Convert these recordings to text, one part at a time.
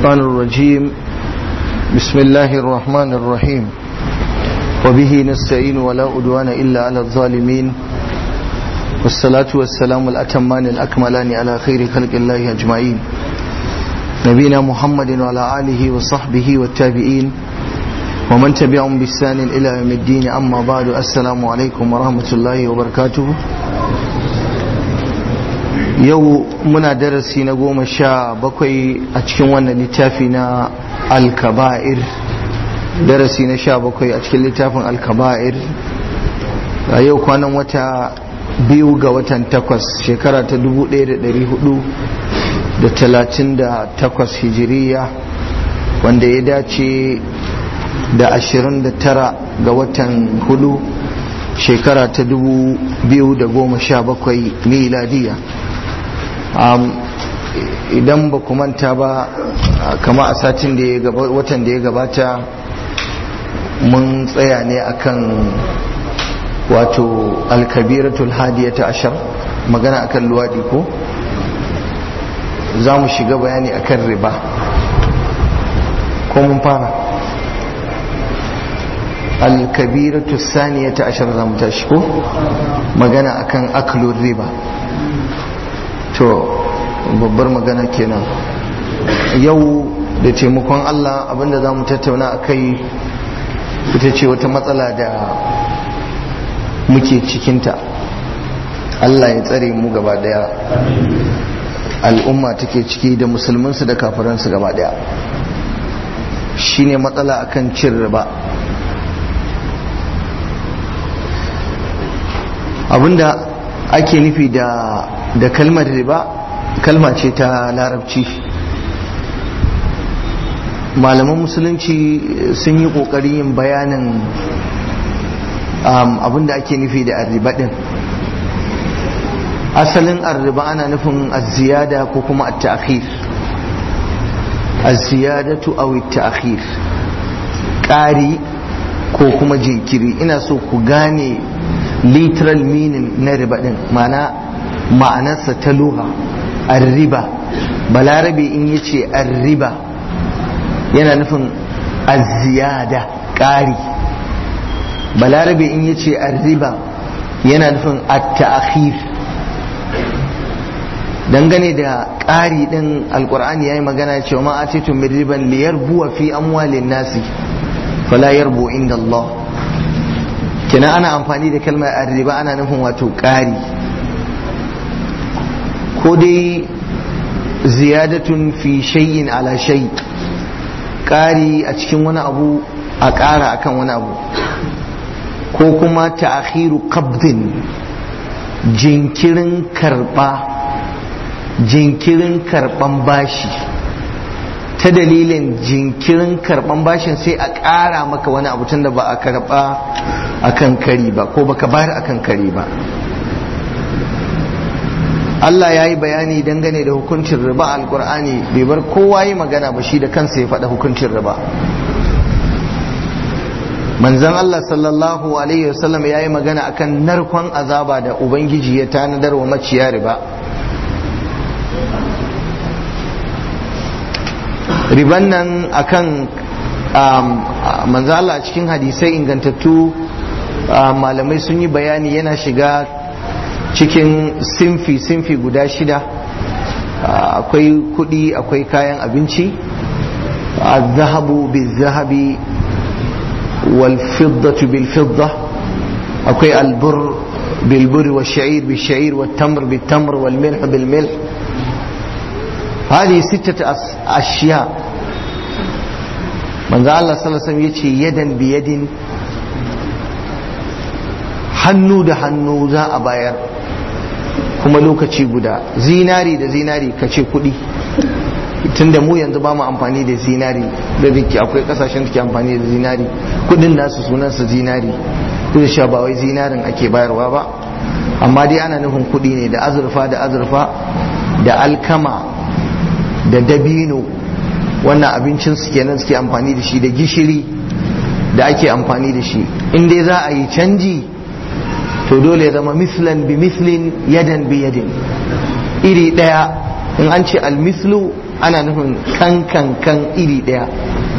الشيطان الرجيم بسم الله الرحمن الرحيم وبه نستعين ولا أدوان إلا على الظالمين والصلاة والسلام الأتمان الأكملان على خير خلق الله أجمعين نبينا محمد وعلى آله وصحبه والتابعين ومن تبعهم بإحسان إلى يوم الدين أما بعد السلام عليكم ورحمة الله وبركاته yau muna darasi na goma sha bakwai a cikin wannan littafi na alkaba'ir darasi na sha bakwai a cikin littafin alkaba'ir a yau kwanan wata biyu ga watan takwas shekara ta dubu ɗaya da ɗari hudu da talatin da takwas hijiriya wanda ya dace da ashirin da tara ga watan hudu shekara ta dubu biyu da goma sha bakwai miladiya idan ba ku manta ba kama a satin da ya watan da ya gabata mun tsaya ne akan wato alkabiratul hadiyata ashar magana akan luwadi ko za mu shiga bayani akan riba ko mun fara alkabiratul saniyata ashar za mu tashi ko magana akan aklun riba to babbar magana kenan yau da taimakon Allah abinda za mu tattauna a kai ita ce wata matsala da muke cikinta Allah ya tsare mu gaba daya al'umma take ciki da musulmansu da kafiransu gaba daya shine matsala akan cin riba abinda ake nufi da da kalmar riba kalma ce ta larabci malaman musulunci sun yi ƙoƙarin yin bayanin abinda ake nufi da arriba din asalin arriba ana nufin aziyada ko kuma at-ta'khir aziyadatu aw at-ta'khir ƙari ko kuma jinkiri ina so ku gane literal meaning na riba din ma'ana ma'anarsa ta luha arriba balarabe in ya ce arriba yana nufin aziyada ƙari balarabe in ya ce arriba yana nufin at-ta'khir dangane da ƙari ɗin alƙur'ani ya yi magana cewa ma atitu min riban liyarbuwa fi amwalin nasi fala yarbu inda Allah kina ana amfani da kalmar arriba ana nufin wato ƙari ko dai ziyadatun fi shay'in ala shay ƙari a cikin wani abu a ƙara akan wani abu ko kuma ta'akhiru qabdin jinkirin karɓa jinkirin karɓan bashi ta dalilin jinkirin karɓan bashin sai a ƙara maka wani abu tun da ba a karɓa akan kari ba ko baka bayar akan kari ba Allah ya yi bayani dangane da hukuncin riba a alkur'ani bai bar kowa yi magana ba shi da kansa ya faɗa hukuncin riba manzan Allah sallallahu alaihi wasallam ya yi magana akan narkon azaba da ubangiji ya tanadar wa maciya riba riban nan akan manzan Allah cikin hadisai ingantattu malamai sun yi bayani yana shiga cikin sinfi-sinfi guda shida akwai kudi akwai kayan abinci zahabu bil-zahabi wal-fiddatu bil-fidda akwai albur bil-buri wa sha'ir bil-sha'ir wa tamr bil-tamr wal-milh bil-milh هذه ستة أشياء من ذا الله صلى الله عليه وسلم يتشي يدا بيد hannu da hannu za a bayar kuma lokaci guda zinari da zinari ka ce kuɗi tunda mu yanzu ba mu amfani da zinari da dake akwai kasashen da ke amfani da zinari kudin nasu sunansa zinari duk da ba wai zinarin ake bayarwa ba amma dai ana nufin kuɗi ne da azurfa da azurfa da alkama da dabino wannan abincin su kenan suke amfani da shi da gishiri da ake amfani da shi in dai za a yi canji to dole ya zama mislan bi mislin yadan bi yadin iri daya in an ce almislu ana nufin kan kan kan iri ɗaya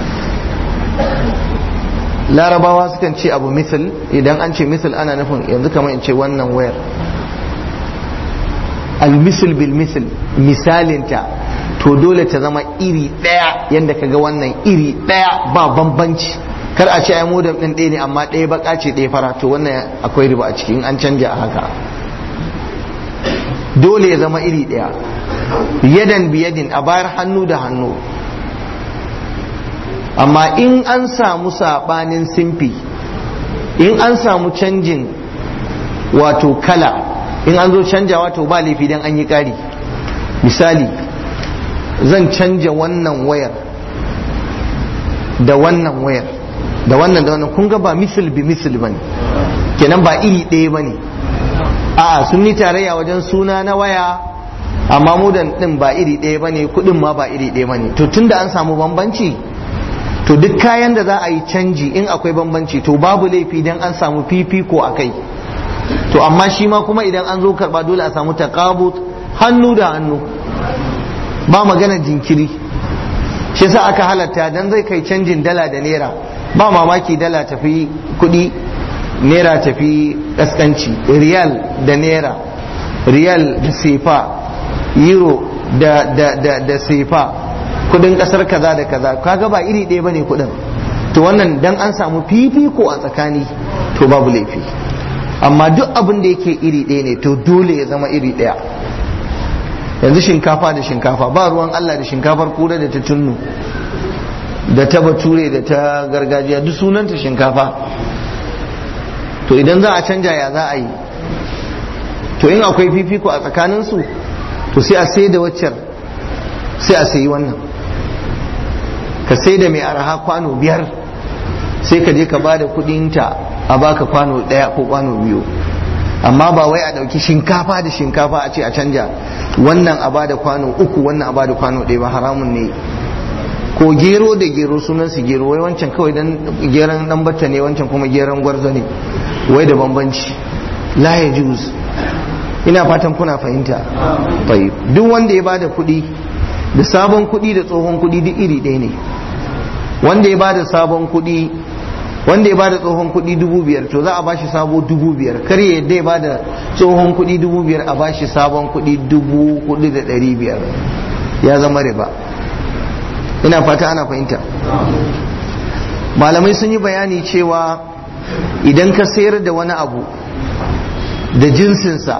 larabawa sukan ce abu misal idan an ce misal ana nufin yanzu kamar in ce wannan wayar almisul bil misal misalinta to dole ta zama iri ɗaya yadda ka ga wannan iri ɗaya ba bambanci kar a ce ai modem ɗin ɗaya ne amma ɗaya baka ce ɗaya fara to wannan akwai riba a ciki in an canja a haka dole ya zama iri ɗaya yadan biyadin a bayar hannu da hannu amma in an samu saɓanin simfi in an samu canjin wato kala in an zo canjawa to ba laifi dan an yi ƙari misali zan canja wannan wayar da wannan wayar da wannan da wannan kun ga ba misil bi misil ba ne kenan ba iri ɗaya ba ne a'a sun yi tarayya wajen suna na waya amma mudan ɗin ba iri ɗaya ba ne kuɗin ma ba iri ɗaya ba ne to tunda an samu bambanci to duk kayan da za a yi canji in akwai bambanci to babu laifi dan an samu fifiko a kai to amma shi ma kuma idan an zo karba dole a samu taqabut hannu da hannu ba magana jinkiri shi yasa aka halatta dan zai kai canjin dala da naira ba mamaki dala tafi kudi naira tafi kaskanci riyal da naira riyal da sefa euro da da da da sefa kudin kasar kaza da kaza kaga ba iri ɗaya bane kudin to wannan dan an samu fifiko a tsakani to babu laifi amma duk abin da yake iri ɗaya ne to dole ya zama iri ɗaya yanzu shinkafa da shinkafa ba ruwan Allah da shinkafar kura da ta tunnu da ta bature da ta gargajiya duk sunanta shinkafa to idan za a canja ya za a yi to in akwai fifiko a tsakaninsu to sai a sai da waccar sai a sayi wannan ka sai da mai araha kwano biyar sai ka je ka ba da kudinta a baka kwano daya ko kwano biyu amma ba wai a dauki shinkafa da shinkafa a ce a canja wannan a bada kwano uku wannan a bada kwano ɗaya ba haramun ne ko gero da gero sunan su gero wai wancan kawai dan geran dan batta ne wancan kuma geran gwarzo ne wai da bambanci la ya juz ina fatan kuna fahimta bai duk wanda ya bada kuɗi da sabon kuɗi da tsohon kuɗi duk iri ɗaya ne wanda ya bada sabon kuɗi wanda ya bada tsohon kuɗi dubu biyar to za a bashi sabo dubu biyar kar ya yadda ya bada tsohon kuɗi dubu biyar a bashi sabon kuɗi dubu hudu da ɗari biyar ya zama riba ina fata ana fahimta malamai sun yi bayani cewa idan ka sayar da wani abu da jinsinsa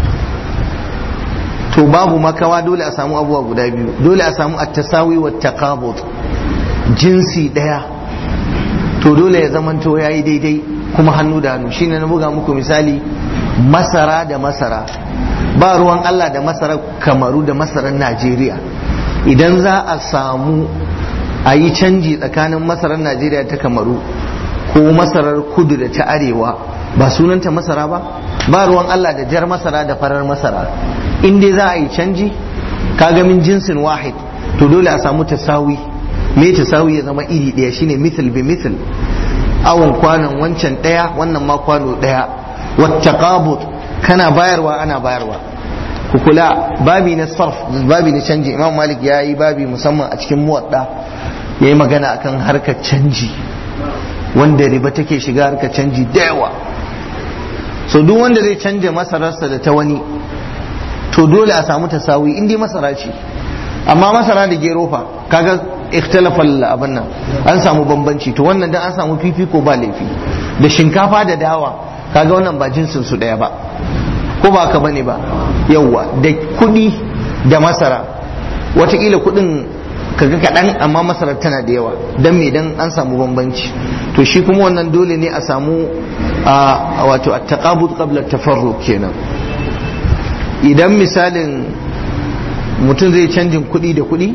to babu makawa dole a samu abubuwa guda biyu dole a samu at-tasawi wa taqabud jinsi daya to dole ya zamanto yayi daidai kuma hannu da hannu shine na buga muku misali masara da masara ba ruwan Allah da masarar kamaru da masarar Najeriya idan za a samu a yi canji tsakanin masarar Najeriya ta kamaru ko masarar kudu da ta arewa ba sunanta masara ba ba ruwan Allah da jar masara da farar masara in dai za a yi canji kaga min jinsin wahid to dole a samu tasawi me tasawi ya zama iri ɗaya shine misal bi misal awon kwanon wancan ɗaya wannan ma kwano ɗaya wattaqabut kana bayarwa ana bayarwa ku kula babi na sarf babi na canji imam malik ya yi babi musamman a cikin muwadda ya yi magana akan harkar canji wanda riba take shiga harkar canji da yawa so duk wanda zai canja masararsa da ta wani to dole a samu tasawi in dai masara ce amma masara da gero fa kaga ikhtilafal abin nan an samu bambanci to wannan dan an samu fifiko ba laifi da shinkafa da dawa kaga wannan ba jinsin su daya ba ko ba ka bane ba yawwa da kudi da masara watakila kudin kaga kaɗan amma masarar tana da yawa don me dan an samu bambanci to shi kuma wannan dole ne a samu wato a taqabud qabla tafarruq kenan idan misalin mutum zai canjin kuɗi da kuɗi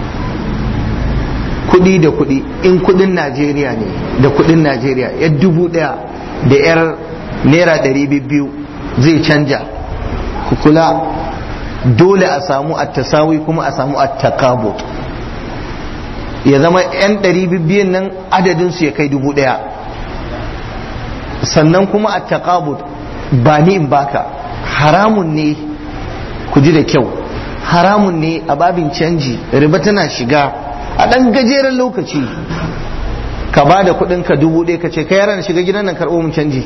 kuɗi da kuɗi in kuɗin najeriya ne da kuɗin najeriya ya dubu ɗaya da yar naira ɗari biyu zai canja kula dole a samu attasawi kuma a samu attakabut ya zama 'yan ɗari biyan nan adadinsu ya kai dubu ɗaya sannan kuma attakabut ba ni in baka haramun ne ku ji da kyau haramun ne a babin canji riba tana shiga a ɗan gajeren lokaci ka ba da kuɗin ka dubu ɗaya ka ce ka yaran shiga gidan nan karɓo mun canji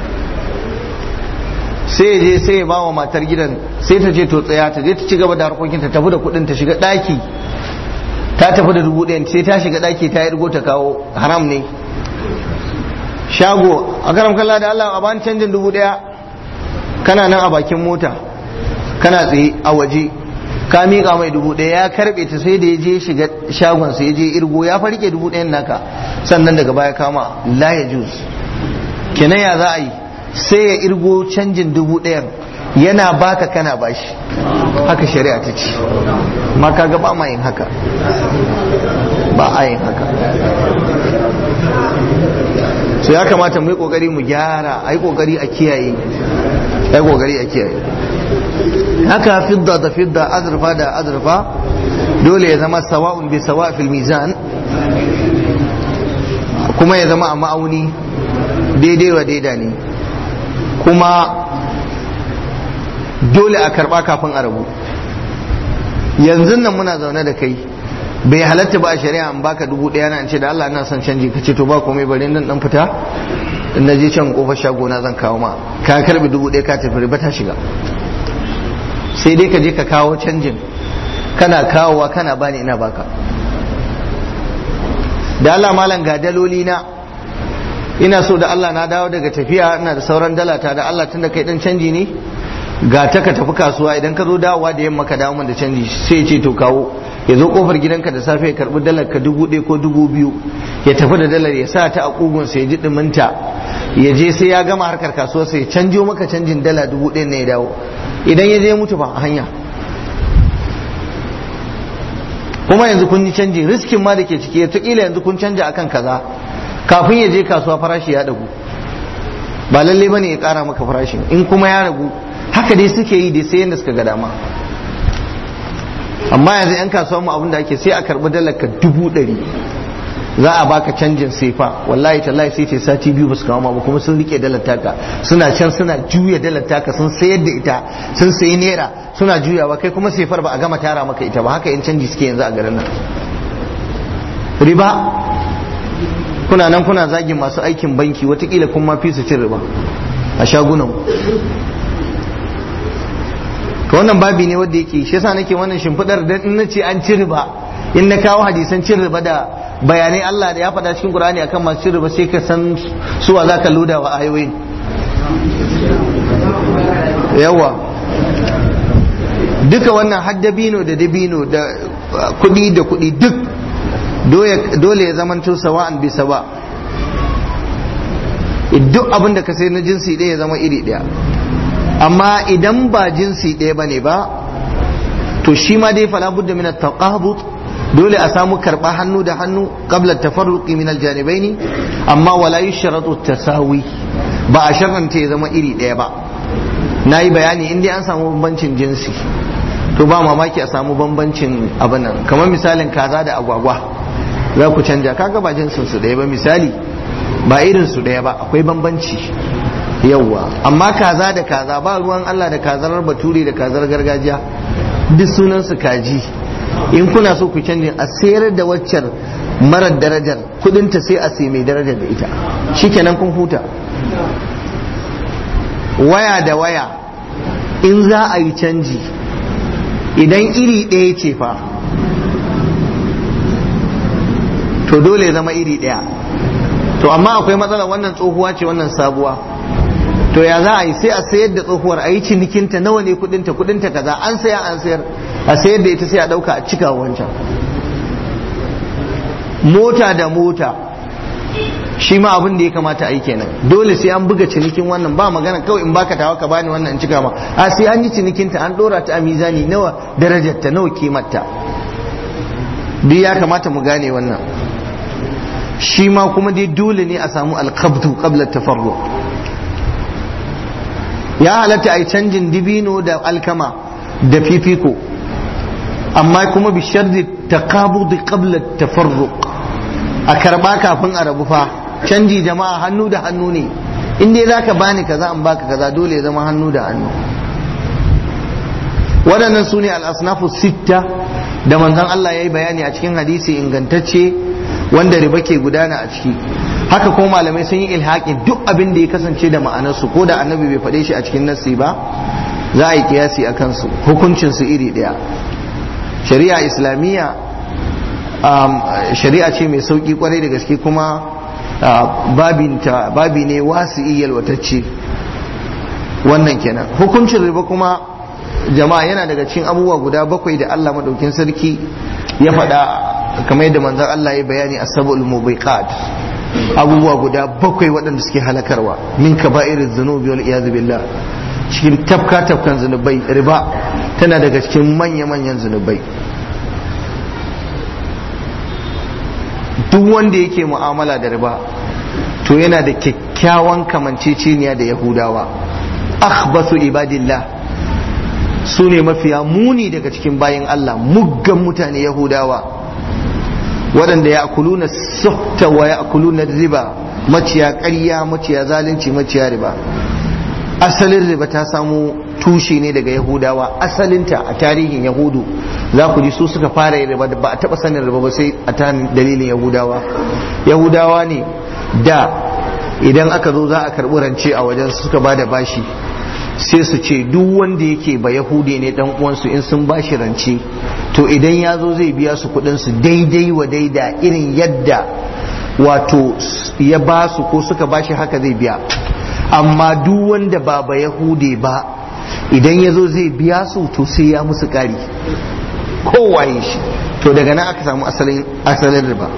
sai je sai ya ba wa matar gidan sai ta ce to tsaya ta je ta ci gaba da harkokin ta tafi da kuɗin ta shiga ɗaki ta tafi da dubu ɗayan sai ta shiga ɗaki ta yi ta kawo haram ne shago a karam kalla da Allah a bani canjin dubu ɗaya kana nan a bakin mota kana tsaye a waje ka miƙa mai dubu ɗaya ya karɓe ta sai da ya je shiga shagon sai ya je irgo ya farke dubu ɗayan naka sannan daga baya kama la ya juz kenan ya za a yi sai ya irgo canjin dubu ɗayan yana baka kana bashi haka shari'a ta ce ma kaga ba ma yin haka ba a yin haka so ya kamata mu yi kokari mu gyara a yi kokari a kiyaye a yi kokari a kiyaye haka fidda da fidda azurfa da azurfa dole ya zama sawa'un bi sawa fil mizan kuma ya zama a ma'auni daidai wa daida ne kuma dole a karba kafin a rabu yanzu nan muna zaune da kai bai halatta ba a shari'a in baka dubu ɗaya na ce da Allah ina son canji ka ce to ba komai bari nan dan fita in na je can kofar shago na zan kawo ma ka karbi dubu ɗaya ka tafi riba ta shiga sai dai ka je ka kawo canjin kana kawowa kana bani ina baka da Allah malam ga daloli na ina so da Allah na dawo daga tafiya ina da sauran dalata da Allah tunda kai dan canji ne ga ta ka tafi kasuwa idan ka zo dawowa da yamma ka dawo min da canji sai ce to kawo ya zo kofar gidanka da safe ya karbi dalar ka dubu ɗaya ko dubu biyu ya tafi da dalar ya sa ta a kugun sai ya ji ɗuminta ya je sai ya gama harkar kasuwa sai ya canjo maka canjin dala dubu ɗaya ne ya dawo idan ya je mutu ba a hanya kuma yanzu kun yi canji riskin ma da ke ciki ta kila yanzu kun canja akan kaza kafin ya je kasuwa farashi ya dagu ba lalle bane ya kara maka farashin in kuma ya ragu haka dai suke yi dai sai yadda suka ga dama amma yanzu yan kasuwa mu abinda ake sai a karbi dalar ka dubu ɗari za a baka canjin sefa wallahi tallahi sai ce sati biyu basu kawo ba kuma sun rike dalar taka suna can suna juya dalar taka sun sayar da ita sun sayi naira suna juyawa kai kuma sefar ba a gama tara maka ita ba haka yan canji suke yanzu a garin nan riba kuna nan kuna zagin masu aikin banki watakila kun ma fi su cin riba a shagunan to wannan babi ne wanda yake shi yasa nake wannan shimfidar dan in nace an ci riba in na kawo hadisan cin riba da bayanai Allah da ya faɗa cikin Qur'ani akan masu cin riba sai ka san suwa zaka loda wa ayoyin yawa duka wannan haddabino da dabino da kuɗi da kuɗi duk dole ya zamanto sawa'an bi sawa duk abin da ka sai na jinsi ɗaya ya zama iri ɗaya amma idan ba jinsi ɗaya bane ba to shi ma dai fala budda min at-taqabut dole a samu karba hannu da hannu qabla tafarruqi min al-janibaini amma wala yushratu tasawi ba a sharranta ya zama iri ɗaya ba nayi bayani in dai an samu bambancin jinsi to ba mamaki a samu bambancin abin nan kamar misalin kaza da agwagwa za ku canja kaga ba jinsin su ɗaya ba misali ba irin su ɗaya ba akwai bambanci yawwa amma kaza da kaza ba ruwan Allah da kazar bature da kazar gargajiya duk sunan su kaji in kuna so ku canjin a sayar da waccar marar darajar kudinta sai a sai mai darajar da ita shikenan kun huta waya da waya in za a yi canji idan iri ɗaya ce fa to dole ya zama iri ɗaya to amma akwai matsala wannan tsohuwa ce wannan sabuwa to ya za a yi sai a sayar da tsohuwar a yi cinikinta nawa ne kudinta kudinta kaza an saya an sayar a sayar da ita sai a dauka a cika wancan mota da mota shi ma abin da ya kamata a yi kenan dole sai an buga cinikin wannan ba magana kawai in baka tawa ka bani wannan in cika ma a sai an yi cinikinta an dora ta a mizani nawa darajarta nawa kimarta duk ya kamata mu gane wannan shi ma kuma dai dole ne a samu alkabtu qabla tafarruq ya halatta a yi canjin dibino da alkama da fifiko amma kuma bi shardi taqabudi qabla tafarruq a karba kafin a rabu fa canji jama'a hannu da hannu ne in dai zaka bani kaza in baka kaza dole ya zama hannu da hannu waɗannan su ne al'asnafu sitta da manzon Allah ya yi bayani a cikin hadisi ingantacce wanda riba ke gudana a ciki haka kuma malamai sun yi ilhaƙin duk abin da ya kasance da ma'anarsu ko da annabi bai faɗe shi a cikin nassi ba za a yi kiyasi a kansu hukuncinsu iri ɗaya shari'a islamiyya shari'a ce mai sauƙi kwarai da gaske kuma babinta babi ne wasu yalwatacce wannan kenan hukuncin riba kuma jama'a yana daga cikin abubuwa guda bakwai da Allah madaukin sarki ya faɗa kamar yadda manzon Allah ya bayani a sabul mubiqat abubuwa guda bakwai waɗanda suke halakarwa min kaba'iriz zunubi wal iyad billah cikin tafka tafkan zunubai riba tana daga cikin manya manyan zunubai duk wanda yake mu'amala da riba to yana da kyakkyawan kamanceceniya da yahudawa akhbasu ibadillah su ne mafiya muni daga cikin bayan Allah muggan mutane yahudawa waɗanda ya akuluna suhta wa ya akuluna riba maciya ƙarya maciya zalunci maciya riba asalin riba ta samu tushe ne daga yahudawa asalinta a tarihin yahudu za ku ji su suka fara yin riba ba a taɓa sanin riba ba sai a ta dalilin yahudawa yahudawa ne da idan aka zo za a karɓi rance a wajen suka ba da bashi sai su ce duk wanda yake ba yahudi ne dan uwansu in sun bashi rance to idan ya zo zai biya su kudin su daidai wa daida irin yadda wato ya ba su ko suka bashi haka zai biya amma duk wanda ba ba yahudi ba idan ya zo zai biya su to sai ya musu kari kowaye shi to daga nan aka samu asalin riba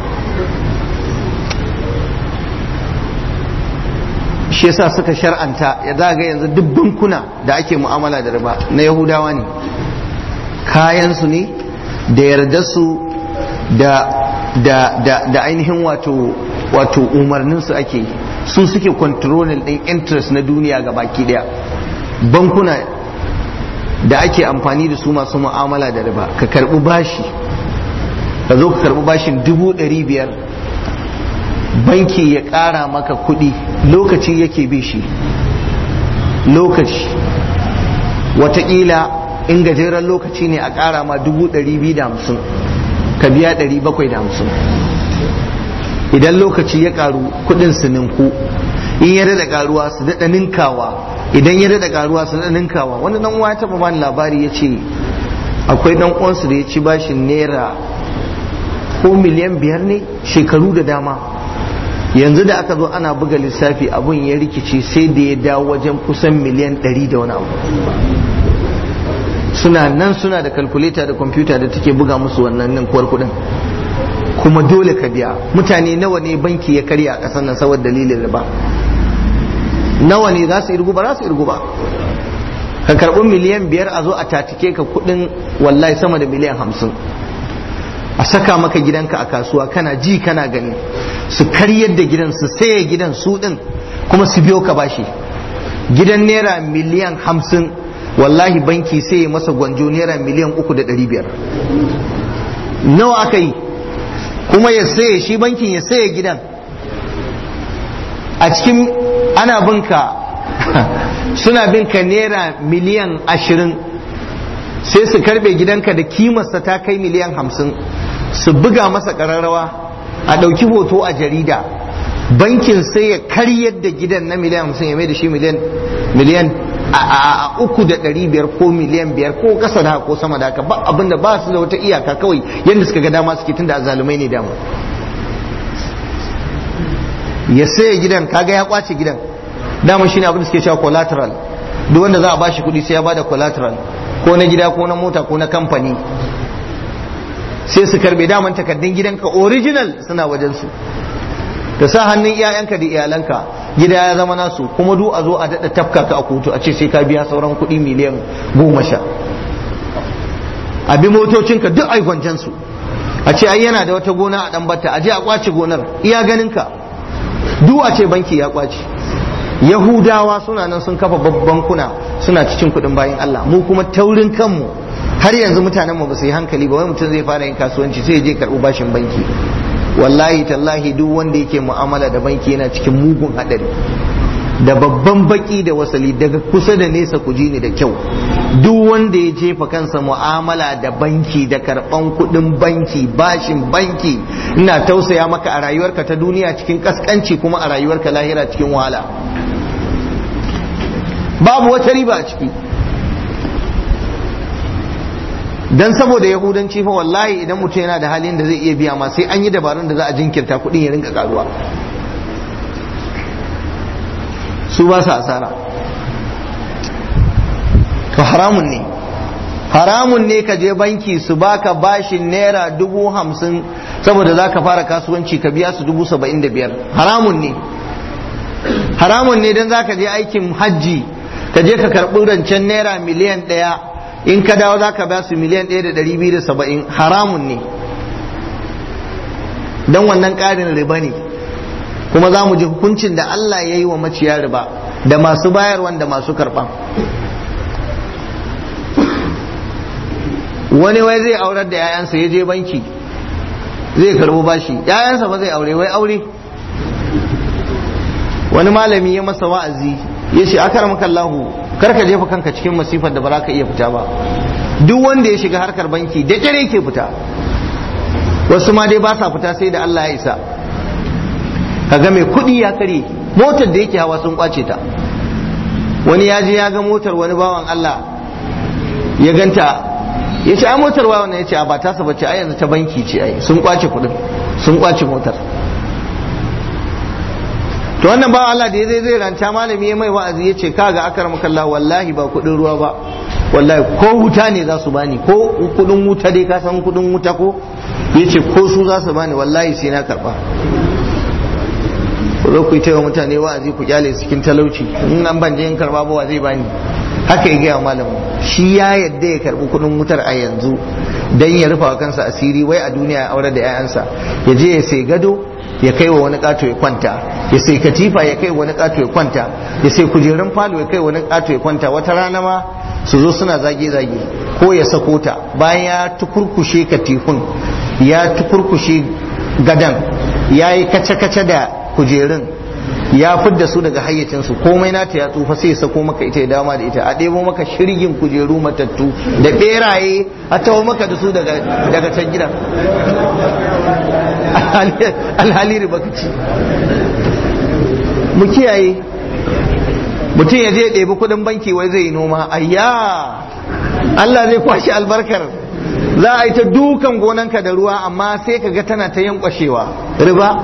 shi yasa suka shar'anta ya zaga yanzu duk bankuna da ake mu'amala da riba na yahudawa ne kayansu ne da yardarsu da da da da ainihin wato wato umarninsu ake su suke controlling din interest na duniya ga baki daya bankuna da ake amfani da su masu mu'amala da riba ka karbi bashi ka zo ka karbi bashin dubu ɗari biyar banki ya ƙara maka kuɗi lokaci yake bi shi lokaci watakila in gajeren lokaci ne a ƙara ma dubu ɗari biyu da hamsin ka biya ɗari bakwai da hamsin idan lokaci ya ƙaru kuɗin su ninku in ya daɗa ƙaruwa su daɗa ninkawa idan ya daɗa ƙaruwa su daɗa ninkawa wani ɗan uwa ya taɓa bani labari ya ce akwai ɗan uwansu da ya ci bashin naira ko miliyan biyar ne shekaru da dama yanzu da aka zo ana buga lissafi abun ya rikice sai da ya dawo wajen kusan miliyan 100 da wani abu suna nan suna da kalkuleta da kwamfuta da take buga musu wannan nan kuwar kudin kuma dole ka biya mutane nawa ne banki ya karya a ƙasar nan saboda dalilin riba nawa ne za su irgu ba za su irgu ba ka karɓi miliyan biyar a zo a tatike ka kudin wallahi sama da miliyan hamsin a saka maka gidanka a kasuwa kana ji kana gani su karyar da gidan su saye gidan su din kuma su biyo ka bashi gidan naira miliyan hamsin wallahi banki sai masa gwanjo naira miliyan uku da ɗari biyar nawa aka yi kuma ya saye shi bankin ya saye gidan a cikin ana binka suna binka naira miliyan ashirin sai su karbe gidanka da kimarsa ta kai miliyan hamsin su buga masa ƙararrawa a ɗauki hoto a jarida bankin sai ya karyar da gidan na miliyan hamsin ya mai da shi miliyan miliyan a uku da ɗari biyar ko miliyan biyar ko ƙasa da ko sama da haka ba abinda ba su da wata iyaka kawai yadda suka ga dama suke tunda azalumai ne dama ya saya gidan kaga ya kwace gidan dama shine abin da suke cewa collateral duk wanda za a bashi kuɗi sai ya bada collateral ko na gida ko na mota ko na kamfani sai su karbe daman takardun gidanka original suna wajen su da sa hannun iyayenka da iyalanka gida ya zama nasu kuma du a zo a daɗa tafka ka a kotu a ce sai ka biya sauran kuɗi miliyan goma sha a bi motocinka duk ai su a ce ai yana da wata gona a ɗan batta a je a kwace gonar iya ganinka duk a ce banki ya kwace yahudawa suna nan sun kafa babban kuna suna cikin kuɗin bayan Allah mu kuma taurin kanmu har yanzu mutanen mu ba su yi hankali ba wai mutum zai fara yin kasuwanci sai ya je karɓi bashin banki wallahi tallahi duk wanda yake mu'amala da banki yana cikin mugun hadari da babban baki da wasali daga kusa da nesa ku ji ni da kyau duk wanda ya jefa kansa mu'amala da banki da karban kudin banki bashin banki ina tausaya maka a rayuwarka ta duniya cikin kaskanci kuma a rayuwarka lahira cikin wahala babu wata riba a ciki dan saboda yahudanci fa wallahi idan mutum yana da halin da zai iya biya ma sai an yi dabarun da za a jinkirta kudin ya rinka karuwa su ba su asara to haramun ne haramun ne ka je banki su baka bashin naira dubu hamsin saboda za ka fara kasuwanci ka biya su dubu saba'in da biyar haramun ne haramun ne don za ka je aikin hajji ka je ka karɓi rancen naira miliyan ɗaya in ka dawo za ka biya su miliyan ɗaya da ɗari biyu da saba'in haramun ne don wannan ƙarin riba ne kuma za mu ji hukuncin da Allah ya yi wa maciya riba da masu bayarwan da masu karɓan wani wai zai aurar da 'ya'yansa ya je banki zai karbo bashi 'ya'yansa ba zai aure wai aure wani malami ya masa wa'azi ya ce akar makallahu karka jefa kanka cikin masifar da ba za ka iya fita ba duk wanda ya shiga harkar banki da kyare ke fita wasu ma dai ba sa fita sai da Allah ya isa kaga mai kuɗi ya kare motar da yake hawa sun kwace ta wani ya je ya ga motar wani bawan Allah ya ganta ya ce a motar wa wannan ya ce a ba tasa bace a yanzu ta banki ce ai sun kwace kuɗin sun kwace motar to wannan bawan Allah da ya zai zai ranta malami ya mai wa'azi ya ce kaga akar makalla wallahi ba kuɗin ruwa ba wallahi ko wuta ne za su bani ko kuɗin wuta dai ka san kuɗin wuta ko ya ce ko su za su bani wallahi sai na karɓa ku zo ku yi wa mutane wa'azi ku kyale cikin talauci in an ban je in karba ba zai bani haka ya gaya malamu shi ya yadda ya karbi kudin wutar a yanzu dan ya rufa kansa asiri wai a duniya ya aure da 'ya'yansa ya je ya sai gado ya kai wa wani kato ya kwanta ya sai katifa ya kai wani kato ya kwanta ya sai kujerun falo ya kai wani kato ya kwanta wata rana ma su zo suna zage-zage ko ya sako ta bayan ya tukurkushe katifun ya tukurkushe gadan ya yi kace-kace da kujerun ya fidda su daga hayyacinsu komai nata ya tsufa sai ya sako maka ita ya dama da ita a ɗebo maka shirgin kujeru matattu da ɓeraye a tawo maka da su daga can gidan alhali riba ci mu kiyaye mutum ya je ɗebi kuɗin banki wai zai yi noma ayya Allah zai kwashi albarkar za a yi ta dukan gonanka da ruwa amma sai ka ga tana ta yankwashewa riba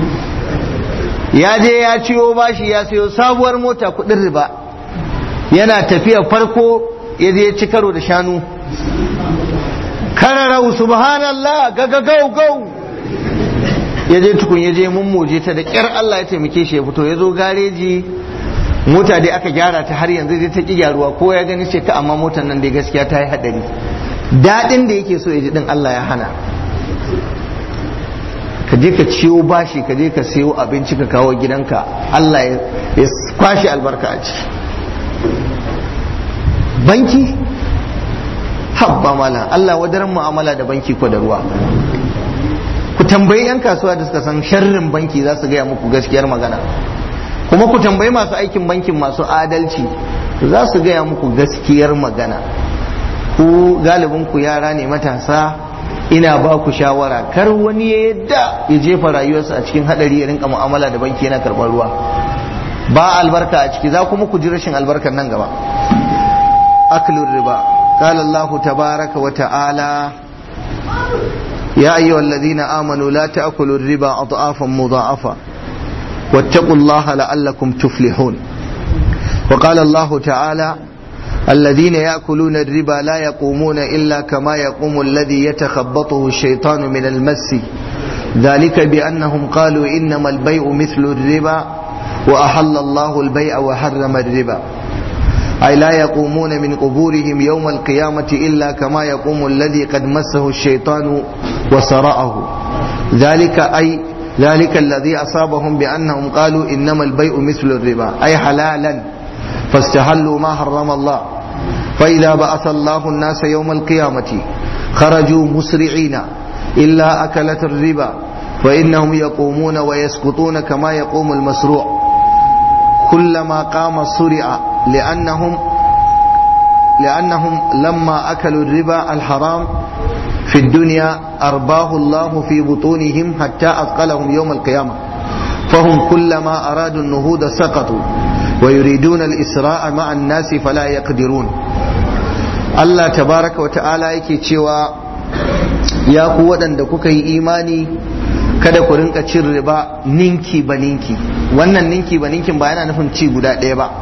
ya je ya ciwo bashi ya sayo sabuwar mota kudin riba yana tafiya farko ya je ci karo da shanu kararau subhanallah gaga gau gau ya je tukun ya je mummoje ta da kyar Allah ya taimake shi ya fito ya zo gareji mota dai aka gyara ta har yanzu dai ta ki gyaruwa ko ya gani ce ka amma motar nan dai gaskiya ta yi hadari daɗin da yake so ya ji din Allah ya hana ka je ka ciwo bashi ka je ka sayo abinci ka kawo gidanka Allah ya kwashe albarka a ciki banki habba mala Allah wadaran mu'amala da banki ko da ruwa ku tambayi yan kasuwa da suka san sharrin banki za su gaya muku gaskiyar magana kuma ku tambayi masu aikin bankin masu adalci za su gaya muku gaskiyar magana ku galibin ku yara ne matasa ina ba ku shawara kar wani ya yadda ya jefa rayuwarsa a cikin hadari ya rinka mu'amala da banki yana karɓar ruwa ba albarka a ciki za kuma ku ji rashin albarkar nan gaba aklur riba قال الله تبارك وتعالى يا أيها الذين آمنوا لا تأكلوا الربا أضعافا مضاعفة واتقوا الله لعلكم تفلحون وقال الله تعالى الذين يأكلون الربا لا يقومون إلا كما يقوم الذي يتخبطه الشيطان من المس ذلك بأنهم قالوا إنما البيع مثل الربا وأحل الله البيع وحرم الربا أي لا يقومون من قبورهم يوم القيامة إلا كما يقوم الذي قد مسه الشيطان وسرأه ذلك أي ذلك الذي أصابهم بأنهم قالوا إنما البيع مثل الربا أي حلالا فاستحلوا ما حرم الله فإذا بعث الله الناس يوم القيامة خرجوا مسرعين إلا أكلة الربا فإنهم يقومون ويسقطون كما يقوم المسروع كلما قام صرع لأنهم لأنهم لما أكلوا الربا الحرام في الدنيا أرباه الله في بطونهم حتى أثقلهم يوم القيامة فهم كلما أرادوا النهوض سقطوا ويريدون الإسراء مع الناس فلا يقدرون الله تبارك وتعالى yake cewa ya ku waɗanda kuka yi imani kada ku rinka cin riba ninki ba ninki wannan ninki ba ninkin ba yana nufin ci guda ɗaya ba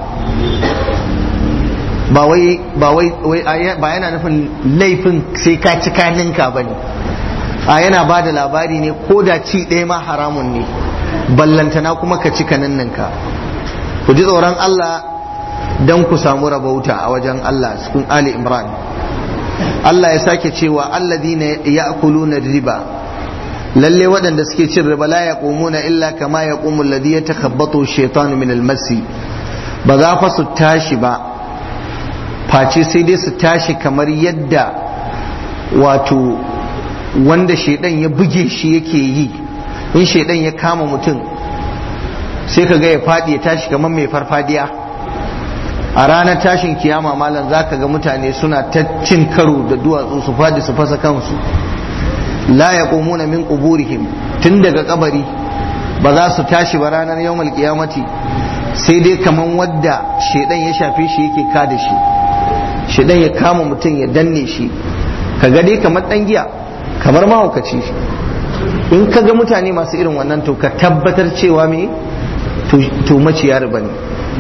ba wai ba wai ba yana nufin laifin sai ka ci ka ninka ba ne a yana ba da labari ne ko da ci ɗaya ma haramun ne ballantana kuma ka ci ka ninninka ku ji tsoron Allah don ku samu rabauta a wajen Allah cikin Ali Imran Allah ya sake cewa alladhina ya'kuluna riba lalle waɗanda suke cin riba la yaqumuna illa kama yaqumu alladhi yatakhabbathu shaytanu min al-masi ba za fa su tashi ba face sai dai su tashi kamar yadda wato wanda shaidan ya buge shi yake yi in shaidan ya kama mutum sai ka ga ya faɗi ya tashi kamar mai farfadiya a ranar tashin kiyama malam za ka ga mutane suna ta cin karo da duwatsu su faɗi su fasa kansu la ya min quburihim tun daga kabari ba za su tashi ba ranar yawmal kiyamati sai dai kamar wadda shaidan ya shafe shi yake ka da shi shaidan ya kama mutum ya danne shi ka ga dai kamar dan giya kamar mahaukaci in ka ga mutane masu irin wannan to ka tabbatar cewa me to maciya riba ne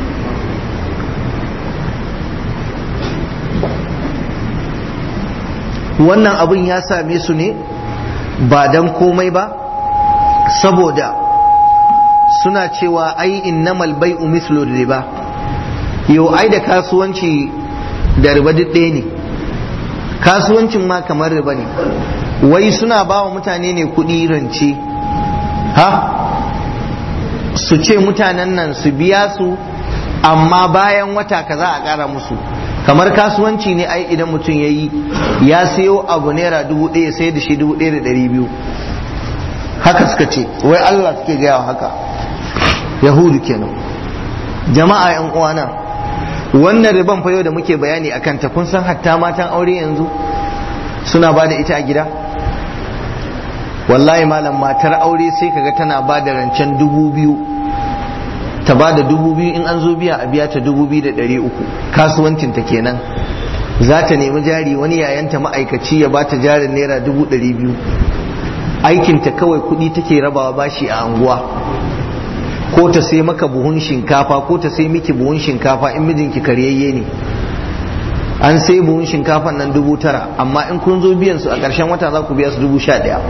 wannan abin ya same su ne ba dan komai ba saboda suna cewa ai innamal bai'u mislu riba yau ai da kasuwanci da riba duk ɗaya ne kasuwancin ma kamar riba ne wai suna ba wa mutane ne kuɗi rance ha su ce mutanen nan su biya su amma bayan wata kaza a ƙara musu kamar kasuwanci ne ai idan mutum ya yi ya sayo abu naira dubu ɗaya sai da shi dubu ɗaya da ɗari biyu haka suka ce wai Allah suke gaya haka yahudu kenan jama'a yan uwana wannan riban fa yau da muke bayani a kanta kun san hatta matan aure yanzu suna ba da ita a gida wallahi malam matar aure sai kaga tana ba da rancen dubu biyu ta ba da dubu biyu in an zo biya a biya ta dubu biyu da ɗari uku kasuwancinta kenan za ta nemi jari wani yayanta ma'aikaci ya ba ta jarin naira dubu ɗari biyu aikinta kawai kuɗi take rabawa bashi a anguwa ko ta sai maka buhun shinkafa ko ta sai miki buhun shinkafa in mijinki karyayye ne an sai buhun shinkafan nan dubu tara amma in kun zo biyan su a ƙarshen wata za ku biya su dubu sha ɗaya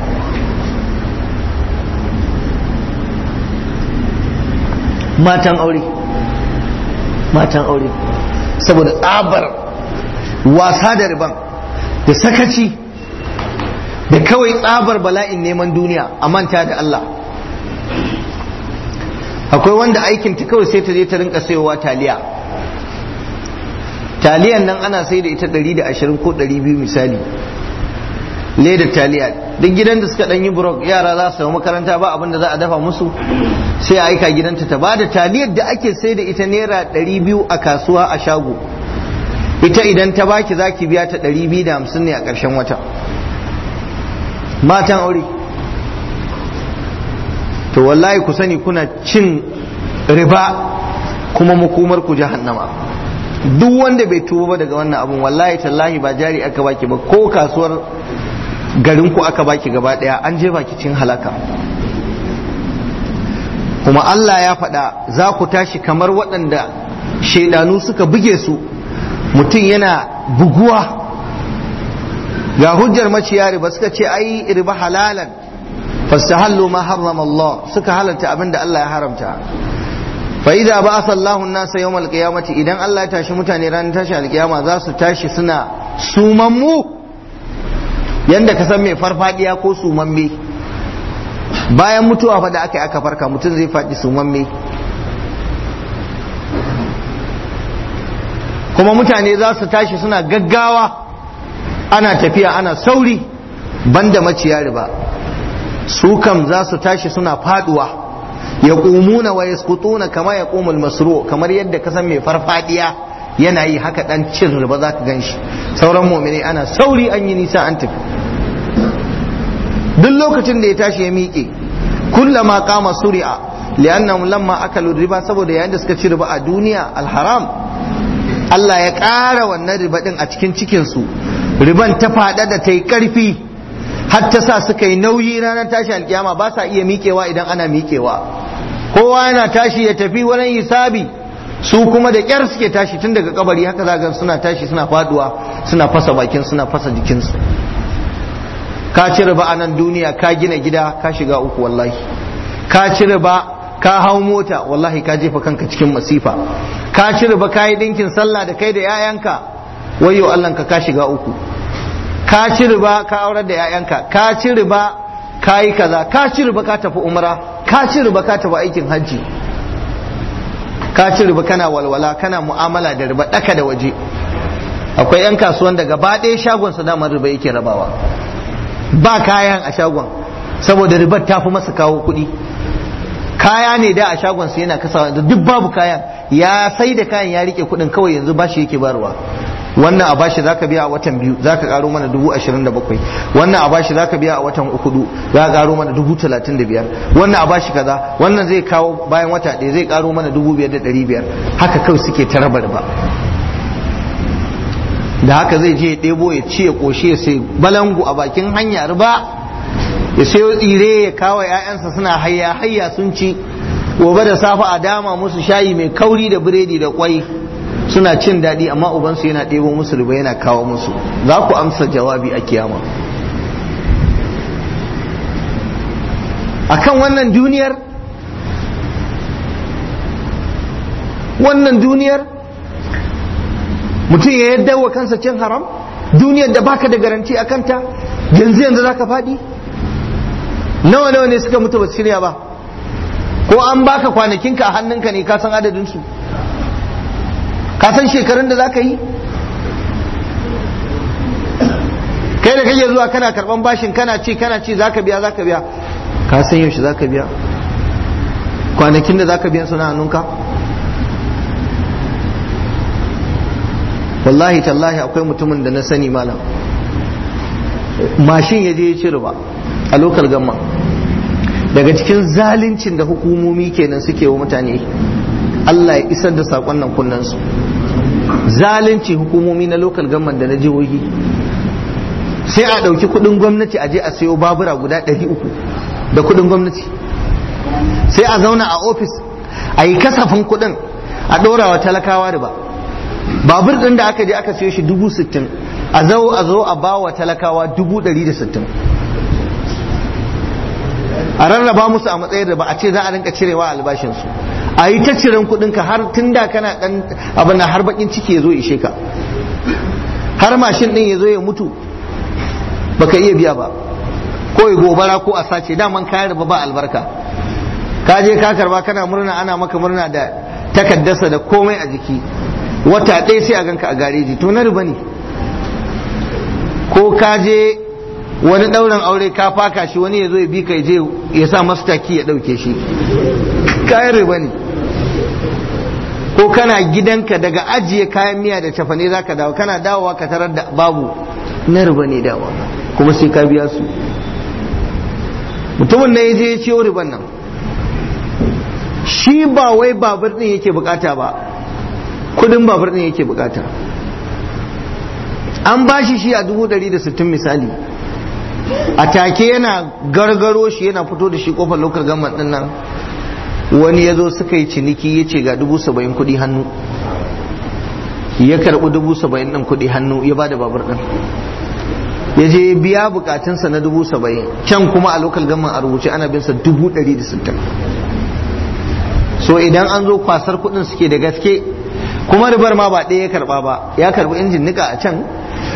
matan aure matan aure saboda tsabar wasa da riban da sakaci da kawai tsabar bala'in neman duniya a manta da Allah akwai wanda aikinta kawai sai ta je ta rinka sayowa taliya taliyan nan ana sai da ita 120 ko 200 misali ledar taliya duk gidan da suka yi burok yara za su samu makaranta ba abin da za a dafa musu sai a aika gidanta ta bada taliyar da ake sai da ita naira 200 a kasuwa a shago ita idan ta baki za ki biya ta 250 ne a ƙarshen wata matan aure to wallahi ku sani kuna cin riba kuma makomar ku jahannama duk wanda bai tuba ba daga wannan abun wallahi tallahi ba jari aka baki ba ko kasuwar garin ku aka baki gaba daya an je baki cin halaka kuma Allah ya faɗa za ku tashi kamar waɗanda shaidanu suka buge su mutum yana buguwa ga hujjar maciya riba suka ce ai riba halalan fastahallu ma harrama Allah suka halarta abinda Allah ya haramta fa idza ba'atha Allahu an-nasa yawm al-qiyamati idan Allah ya tashi mutane ranar tashi al-qiyama za su tashi suna sumammu yanda ka san mai farfadiya ko sumamme bayan mutuwa fa da aka yi aka farka mutum zai faɗi sumamme kuma mutane za su tashi suna gaggawa ana tafiya ana sauri banda maciya riba su kam za su tashi suna faduwa yaqumuna wa yasqutuna kama yaqumul masru kamar yadda ka san mai farfadiya yana yi haka dan cin riba za ka ganshi sauran mu'mini ana sauri an yi nisa an tafi duk lokacin da ya tashi ya miƙe kullama qama suri'a li'annahum lamma akalu riba saboda yayin da suka ci riba a duniya alharam Allah ya ƙara wannan riba din a cikin cikin su riban ta fada da ta yi ƙarfi har ta sa suka yi nauyi ranar tashi alkiyama ba sa iya miƙewa idan ana miƙewa kowa yana tashi ya tafi wurin hisabi su kuma da ƙyar suke tashi tun daga kabari haka za suna tashi suna faduwa suna fasa bakin suna fasa jikinsu ka ci riba a nan duniya ka gina gida ka shiga uku wallahi ka ci riba ka hau mota wallahi ka jefa kanka cikin masifa ka ci riba ka yi dinkin sallah da kai da 'ya'yanka wayo Allah ka ka shiga uku ka ci riba ka aurar da 'ya'yanka ka ci riba ka yi kaza ka ci riba ka tafi umra ka ci riba ka tafi aikin hajji ka ci riba kana walwala kana mu'amala da riba daka da waje akwai 'yan kasuwan da gaba ɗaya shagon su damar riba yake rabawa ba kayan a shagon saboda ribar ta fi masa kawo kuɗi kaya ne da a shagon su yana kasawa da duk babu kayan ya sai da kayan ya rike kuɗin kawai yanzu bashi yake barwa wannan a bashi zaka biya a watan biyu zaka karo mana dubu ashirin da bakwai wannan a bashi zaka biya a watan uku za ka karo mana dubu talatin da biyar wannan a bashi kaza wannan zai kawo bayan wata ɗaya zai karo mana dubu biyar da ɗari biyar haka kawai suke ta raba riba da haka zai je ya ɗebo ya ci ya ƙoshi ya sai balangu a bakin hanya riba ya sayo tsire ya kawo ‘ya'yansa suna hayya hayya sun ci gobe da safe a dama musu shayi mai kauri da biredi da kwai suna cin daɗi amma ubansu yana ɗebo musu riba yana kawo musu za ku amsa jawabi a kiyama akan wannan duniyar wannan duniyar mutum ya yadda wa kansa cin haram duniyar da baka da garanti a kanta yanzu yanzu za ka faɗi nawa nawa ne suka mutu ba su shirya ba ko an baka kwanakinka a hannunka ne ka san adadinsu ka san shekarun da za ka yi kai da kake zuwa kana karban bashin kana ce kana ce za ka biya za ka biya ka san yaushe za ka biya kwanakin da za ka biya suna hannunka wallahi tallahi akwai mutumin da na sani malam mashin ya je ya ci riba a lokal gamma daga cikin zalincin da hukumomi kenan suke wa mutane Allah ya isar da saƙon nan kunnansu zalunci hukumomi na lokal gamman da na jihohi sai a ɗauki kuɗin gwamnati a je a sayo babura guda ɗari uku da kuɗin gwamnati sai a zauna a ofis a yi kasafin kuɗin a ɗora wa talakawa da ba babur ɗin da aka je aka siyo shi dubu sittin a zo a zo a ba wa talakawa dubu ɗari da sittin a rarraba musu a matsayin da ba a ce za a rinka cirewa albashinsu a yi ta ciren kuɗinka har tun da kana ɗan abin har bakin ciki ya zo ishe ka har mashin ɗin ya zo ya mutu baka iya biya ba ko ya gobara ko a sace daman kayan riba ba albarka ka je ka karba kana murna ana maka murna da takaddasa da komai a jiki wata ɗaya sai a ganka a gareji to na riba ne ko ka je wani ɗaurin aure ka faka shi wani ya zo ya bi ka je ya sa masu taki ya ɗauke shi kayan riba ne ko kana gidanka daga ajiye kayan miya da cafane za ka dawo kana dawowa ka tarar da babu na riba ne dawa kuma sai ka biya su mutumin na ya je ya ciyo riban nan shi ba wai babur ɗin yake bukata ba kudin babur ɗin yake bukata an ba shi shi a dubu ɗari da sittin misali a take yana gargaro shi yana fito da shi kofar lokal gama ɗin nan wani ya zo suka yi ciniki ya ce ga dubu saba'in kuɗi hannu ya karɓi dubu saba'in ɗin kuɗi hannu ya ba da babur ɗin ya je biya bukatunsa na dubu saba'in can kuma a lokal gama a rubuce ana binsa dubu ɗari da sittin so idan an zo kwasar kuɗin suke da gaske kuma ribar ma ba ɗaya ya karɓa ba ya karɓi injin nika a can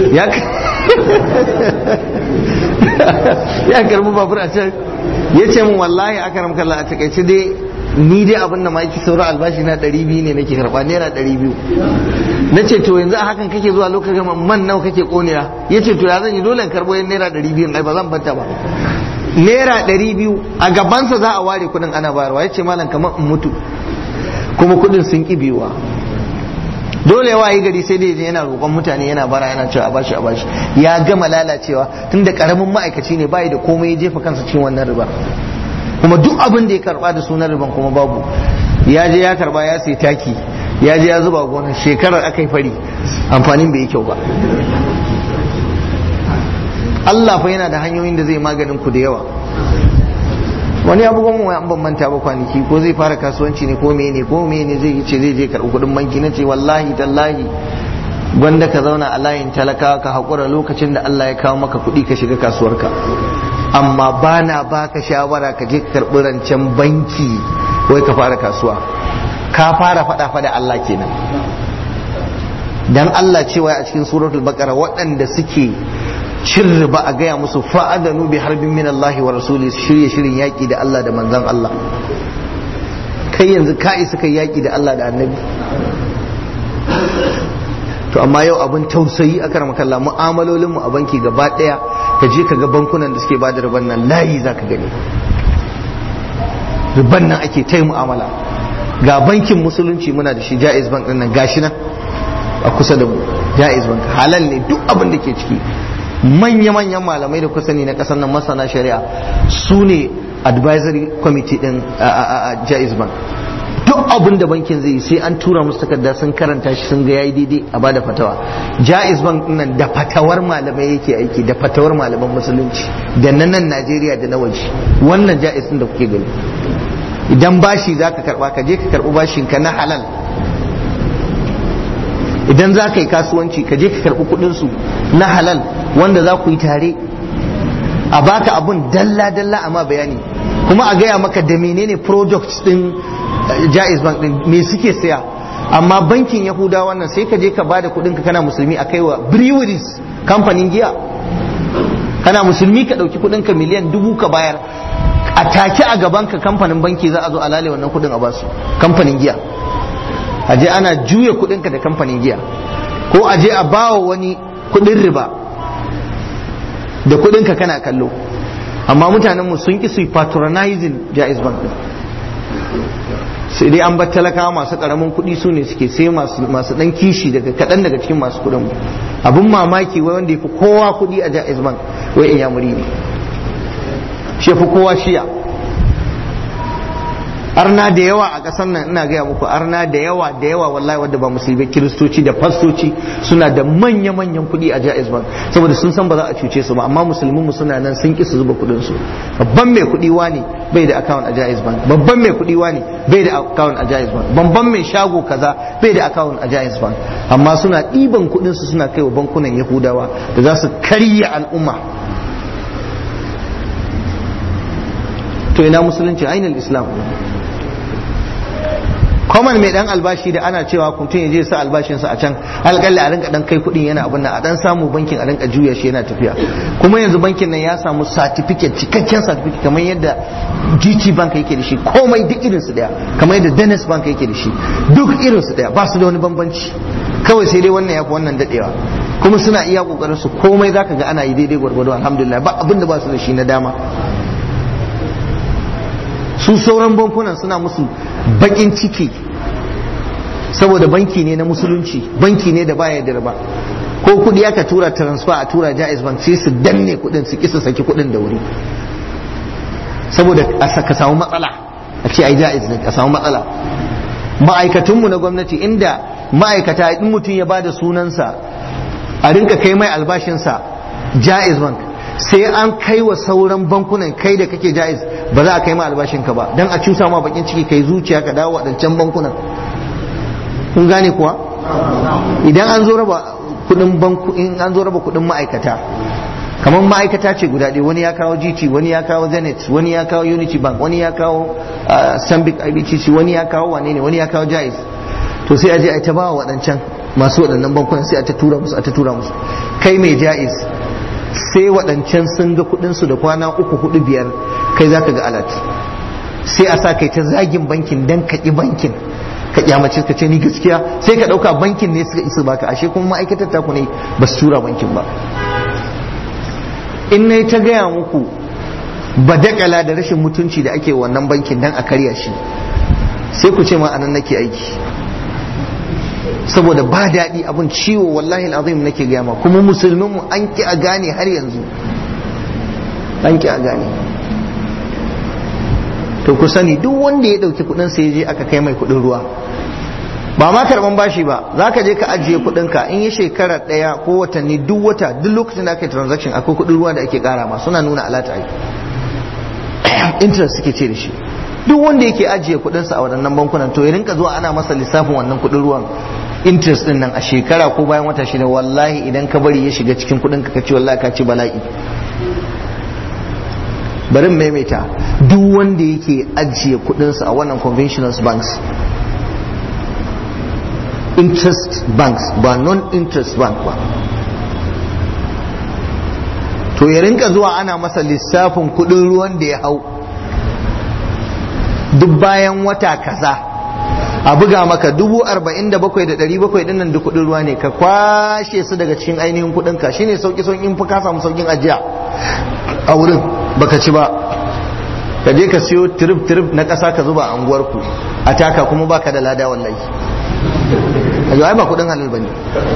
ya karɓi babur a can ya ce min wallahi aka ramkalla a takaice dai ni dai abin da ma yake sauran albashi na ɗari biyu ne nake karɓa naira ɗari biyu na ce to yanzu a hakan kake zuwa lokacin man nawa kake ƙoniya ya ce to ya zan yi dole in karɓo yan naira ɗari biyu ai ba zan banta ba naira ɗari biyu a gabansa za a ware kuɗin ana bayarwa ya ce malam kamar in mutu kuma kuɗin sun ƙi biyuwa dole ya wayi gari sai dai yana roƙon mutane yana bara yana cewa a bashi a bashi ya gama lalacewa tunda karamin ma'aikaci ne bai da komai ya jefa kansa cikin wannan riba kuma duk abin da ya karba da sunan riban kuma babu ya je ya karba ya sai taki ya je ya zuba gonar shekarar aka yi fari amfanin bai yi kyau ba Allah fa yana da hanyoyin da zai maganin ku da yawa wani abu gwamma an ban manta ba kwanaki ko zai fara kasuwanci ne ko mene ko mene zai yi ce zai je karɓi kuɗin banki na ce wallahi tallahi gwanda ka zauna a layin talaka ka haƙura lokacin da Allah ya kawo maka kuɗi ka shiga kasuwarka amma ba na baka shawara ka je ka karɓi rancen banki wai ka fara kasuwa ka fara faɗa faɗa Allah kenan dan Allah cewa a cikin suratul baqara waɗanda suke cin riba a gaya musu fa'adanu bi harbin min Allah wa rasuli shirye shirin yaƙi da Allah da manzon Allah kai yanzu ka isa kai yaƙi da Allah da annabi to amma yau abin tausayi a karama kalla mu'amalolin mu a banki gaba ɗaya ka je ka ga bankunan da suke ba da riban nan layi za ka gani riban nan ake ta mu'amala ga bankin musulunci muna da shi jaiz bank ɗin nan gashi nan a kusa da mu jaiz bank halal ne duk abin da ke ciki manya-manyan malamai da kusa ne na kasar nan masana shari'a su ne advisory committee din jaiz bank duk abin da bankin zai yi sai an tura musu takarda sun karanta shi sun ga yayi daidai a bada fatawa jaiz bank nan da fatawar malamai yake aiki da fatawar malaman musulunci da na nan najeriya da na waje wannan jaiz din da kuke gani idan bashi za ka karba ka je ka karbi bashin ka na halal idan za ka yi kasuwanci ka je ka karbi kudin su na halal wanda za ku yi tare a baka abun dalla-dalla amma bayani kuma a gaya maka da menene products din jaiz bank din me suke saya amma bankin yahuda wannan sai ka je ka bada kudin ka kana musulmi a kaiwa breweries kamfanin giya kana musulmi ka dauki kudin ka miliyan dubu ka bayar a take a gaban ka kamfanin banki za a zo a lale wannan kudin a basu kamfanin giya a je ana juya kudin ka da kamfanin giya ko a je a bawa wani kudin riba da kudinka kana kallo amma mutanenmu sun ki su patronizing jaiz bank sai dai an bar talakawa masu karamin kudi su ne suke sai masu dan kishi daga kadan daga cikin masu kudin mu abun mamaki wai wanda yafi kowa kudi a jaiz bank wai in yamuri ne shi yafi kowa shiya arna da yawa a ƙasar nan ina gaya muku arna da yawa da yawa wallahi wadda ba musulmi kiristoci da fastoci suna da manya manyan kuɗi a jaiz bank saboda sun san ba za a cuce su ba amma musulmin mu suna nan sun ki su zuba kuɗin su babban mai kuɗi wani bai da account a jaiz bank babban mai kuɗi wani bai da account a jaiz bank babban mai shago kaza bai da account a jaiz bank amma suna ɗiban kuɗin su suna kai wa bankunan yahudawa da za su karya al'umma to ina musulunci ainihin islam common mai dan albashi da ana cewa mutum ya je sa albashinsa a can alƙalla a rinka dan kai kuɗin yana abin nan a dan samu bankin a rinka juya shi yana tafiya kuma yanzu bankin nan ya samu certificate cikakken certificate kamar yadda GT bank yake da shi komai duk irin su daya kamar yadda Dennis bank yake da shi duk irin su daya ba su da wani bambanci kawai sai dai wannan yafi wannan dadewa kuma suna iya kokarin su komai zaka ga ana yi daidai gwargwado alhamdulillah ba abin da ba su da shi na dama su sauran bankunan suna musu bakin ciki saboda banki ne na musulunci banki ne da baya da riba ko kudi aka tura transfer a tura jaiz bank sai su danne kudin su kisa saki kudin da wuri saboda ka samu matsala a ce ai jaiz ne ka samu matsala ma'aikatunmu na gwamnati inda ma'aikata in mutum ya bada sunansa a rinka kai mai albashinsa jaiz bank sai an kai wa sauran bankunan kai da kake jaiz ba za a kai ma albashinka ba dan a cusa ma bakin ciki kai zuciya ka dawo wadancan bankunan kun gane kuwa idan an zo raba kudin banku in an zo raba kudin ma'aikata kamar ma'aikata ce guda ɗaya wani ya kawo GT wani ya kawo Zenith wani ya kawo Unity Bank wani ya kawo Stanbic IBTC wani ya kawo wane ne wani ya kawo Jaiz to sai a je a ta ba wa waɗancan masu waɗannan bankunan sai a ta tura musu a ta tura musu kai mai Jaiz sai waɗancan sun ga kuɗinsu da kwana uku hudu biyar kai za ka ga alat sai a sa kai ta zagin bankin dan ka ƙi bankin ka kyamace ka ce ni gaskiya sai ka ɗauka bankin ne suka isa baka ashe kuma ma'aikatar taku ne ba su tura bankin ba in na ta gaya muku badakala da rashin mutunci da ake wannan bankin dan a karya shi sai ku ce ma anan nake aiki saboda ba daɗi abin ciwo wallahi azim nake gaya ma kuma musulmin mu an ki a gane har yanzu an ki a gane to ku sani duk wanda ya ɗauki kuɗin sai je aka kai mai kuɗin ruwa ba ma karban bashi ba za ka je ka ajiye kuɗinka in yi shekara ɗaya ko watanni duk wata duk lokacin da aka yi transaction akwai kuɗin ruwa da ake ƙara ma suna nuna alata ai interest suke ce da shi duk wanda yake ajiye kuɗinsa a waɗannan bankunan to ya rinka zuwa ana masa lissafin wannan kuɗin ruwan interest din nan a shekara ko bayan wata shida wallahi idan ka bari ya shiga cikin kuɗinka ka ci wallahi ka ci bala'i bari maimaita duk wanda yake ajiye kuɗinsa a wannan conventional banks interest banks ba non-interest bank ba to ya rinka zuwa ana masa lissafin kudin ruwan da ya hau duk bayan wata kaza a buga maka dubu arba'in da bakwai da ɗari bakwai ɗin nan duk kudin ruwa ne ka kwashe su daga cikin ainihin kudin ka shine sauki saukin fi ka samu saukin ajiya a wurin baka ci ba ka je ka siyo trip trip na ƙasa ka zuba a unguwarku a taka kuma baka da lada wallahi a ai ba kudin halal bane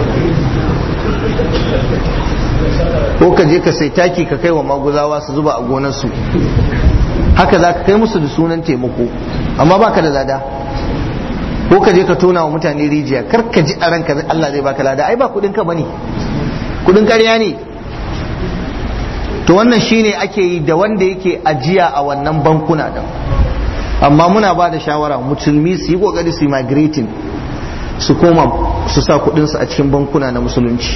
ko ka je ka sai taki ka kai wa maguzawa su zuba a gonarsu haka za ka kai musu da sunan taimako amma baka da lada ko ka je ka tona wa mutane rijiya kar ka ji a ranka Allah zai baka lada ai ba kudin ka bane kudin ƙarya ne to wannan shine ake yi da wanda yake ajiya a wannan bankuna din amma muna ba da shawara musulmi su yi kokari su yi migrating su koma su sa kudinsu a cikin bankuna na musulunci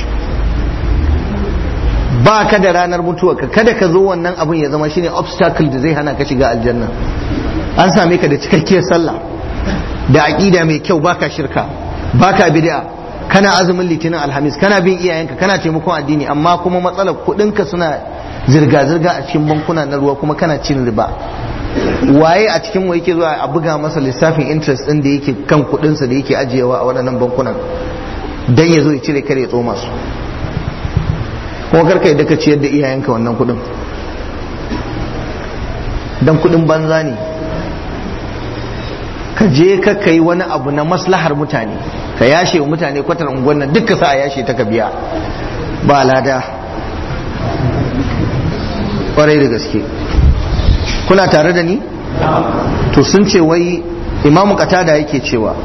ba ka da ranar mutuwa ka kada ka zo wannan abin ya zama shine obstacle da zai hana ka shiga aljanna an same ka da cikakkiyar sallah da aqida mai kyau baka shirka baka bid'a kana azumin litinin alhamis kana bin iyayenka kana taimakon addini amma kuma matsalar kudinka suna zirga-zirga a cikin bankuna na ruwa kuma kana cin riba waye a cikin yake zuwa a buga masa lissafin interest din da yake kan kudinsa da yake ajiyewa a waɗannan bankunan dan ya zo ya cire kare ya tsoma su kuma karka yadda ka ciyar da iyayenka wannan kudin dan kudin banza ne ka je ka kai wani abu na maslahar mutane ka yashe wa mutane kwatar unguwan nan duk ka sa a yashe ta ka biya ba lada kwarai da gaske kuna tare da ni to sun ce wai imamu katada yake cewa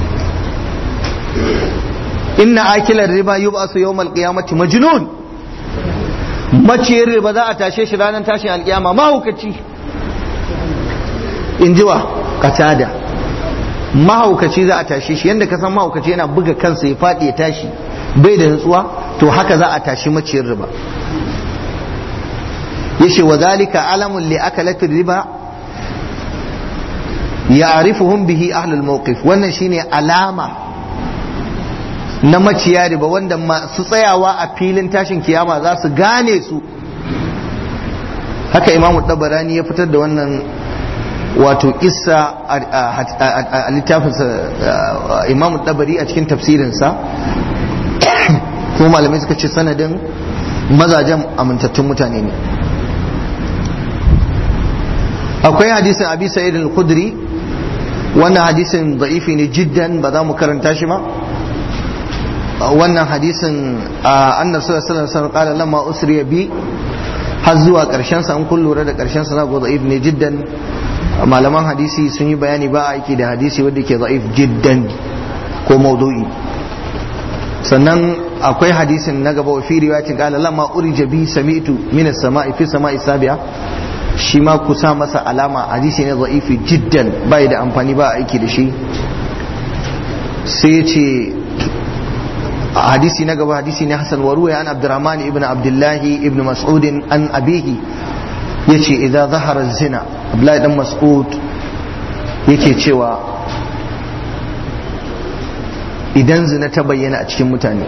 inna akilar riba yub'asu yawmal qiyamati majnun maciyar riba za a tashe shi ranar tashin alkiyama mahaukaci in jiwa katada mahaukaci za a tashe shi yadda ka san mahaukaci yana buga kansa ya faɗi ya tashi bai da nutsuwa to haka za a tashi maciyar riba yace wa zalika alamun li akalati riba ya'rifuhum bihi ahlul mawqif wannan shine alama na maciya riba wanda masu tsayawa a filin tashin kiyama za su gane su haka imamu tabarani ya fitar da wannan wato kissa a littafinsa imamu tabari a cikin tafsirinsa kuma malamai suka ce sanadin mazajen amintattun mutane ne akwai hadisin abi sa'id al-khudri wannan hadisin da'ifi ne jiddan ba za mu karanta shi ba wannan hadisin annabi sallallahu alaihi wasallam qala lamma usriya bi har zuwa karshen sa an kun lura da karshen sa zago da'if ne jiddan malaman hadisi sun yi bayani ba aiki da hadisi wanda ke da'if jiddan ko maudu'i sannan akwai hadisin na gaba wa fi riwayatin qala lamma urija bi sami'tu min as-sama'i fi sama'i sabi'a shi ma ku sa masa alama hadisi ne za'ifi jiddan bai da amfani ba aiki da shi sai ya ce hadisi na gaba hadisi ne hasan wa ruwaya an abdurrahman ibn abdullahi ibn mas'ud an abihi yace idan zahara zina abdullahi dan mas'ud yake cewa idan zina ta bayyana a cikin mutane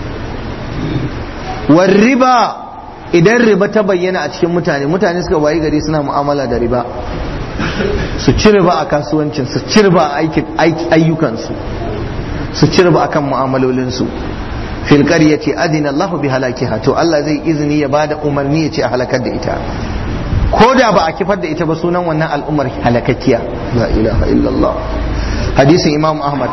war riba idan riba ta bayyana a cikin mutane mutane suka wayi gari suna mu'amala da riba su ci riba a kasuwancin su ci riba a ayyukansu su ci riba akan mu'amalolinsu fil qaryati adina Allahu bi halakiha to Allah zai izini ya bada umarni ya ce a halakar da ita ko da ba a kifar da ita ba sunan wannan al'ummar halakakkiya la ilaha illallah hadisin imam ahmad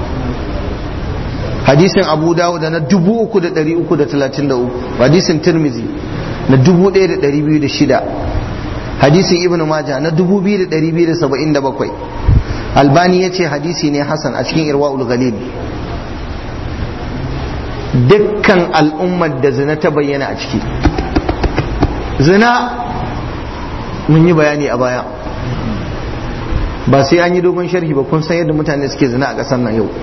hadisin abu dawud na 3333 hadisin tirmizi na 1206 hadisin ibn majah na 2277 albani ya ce hadisi ne hasan a cikin irwa'ul galil dukkan al'ummar da zina ta bayyana a ciki zina mun yi bayani a baya ba sai an yi dogon sharhi ba kun san yadda mutane suke zina a ƙasar nan yau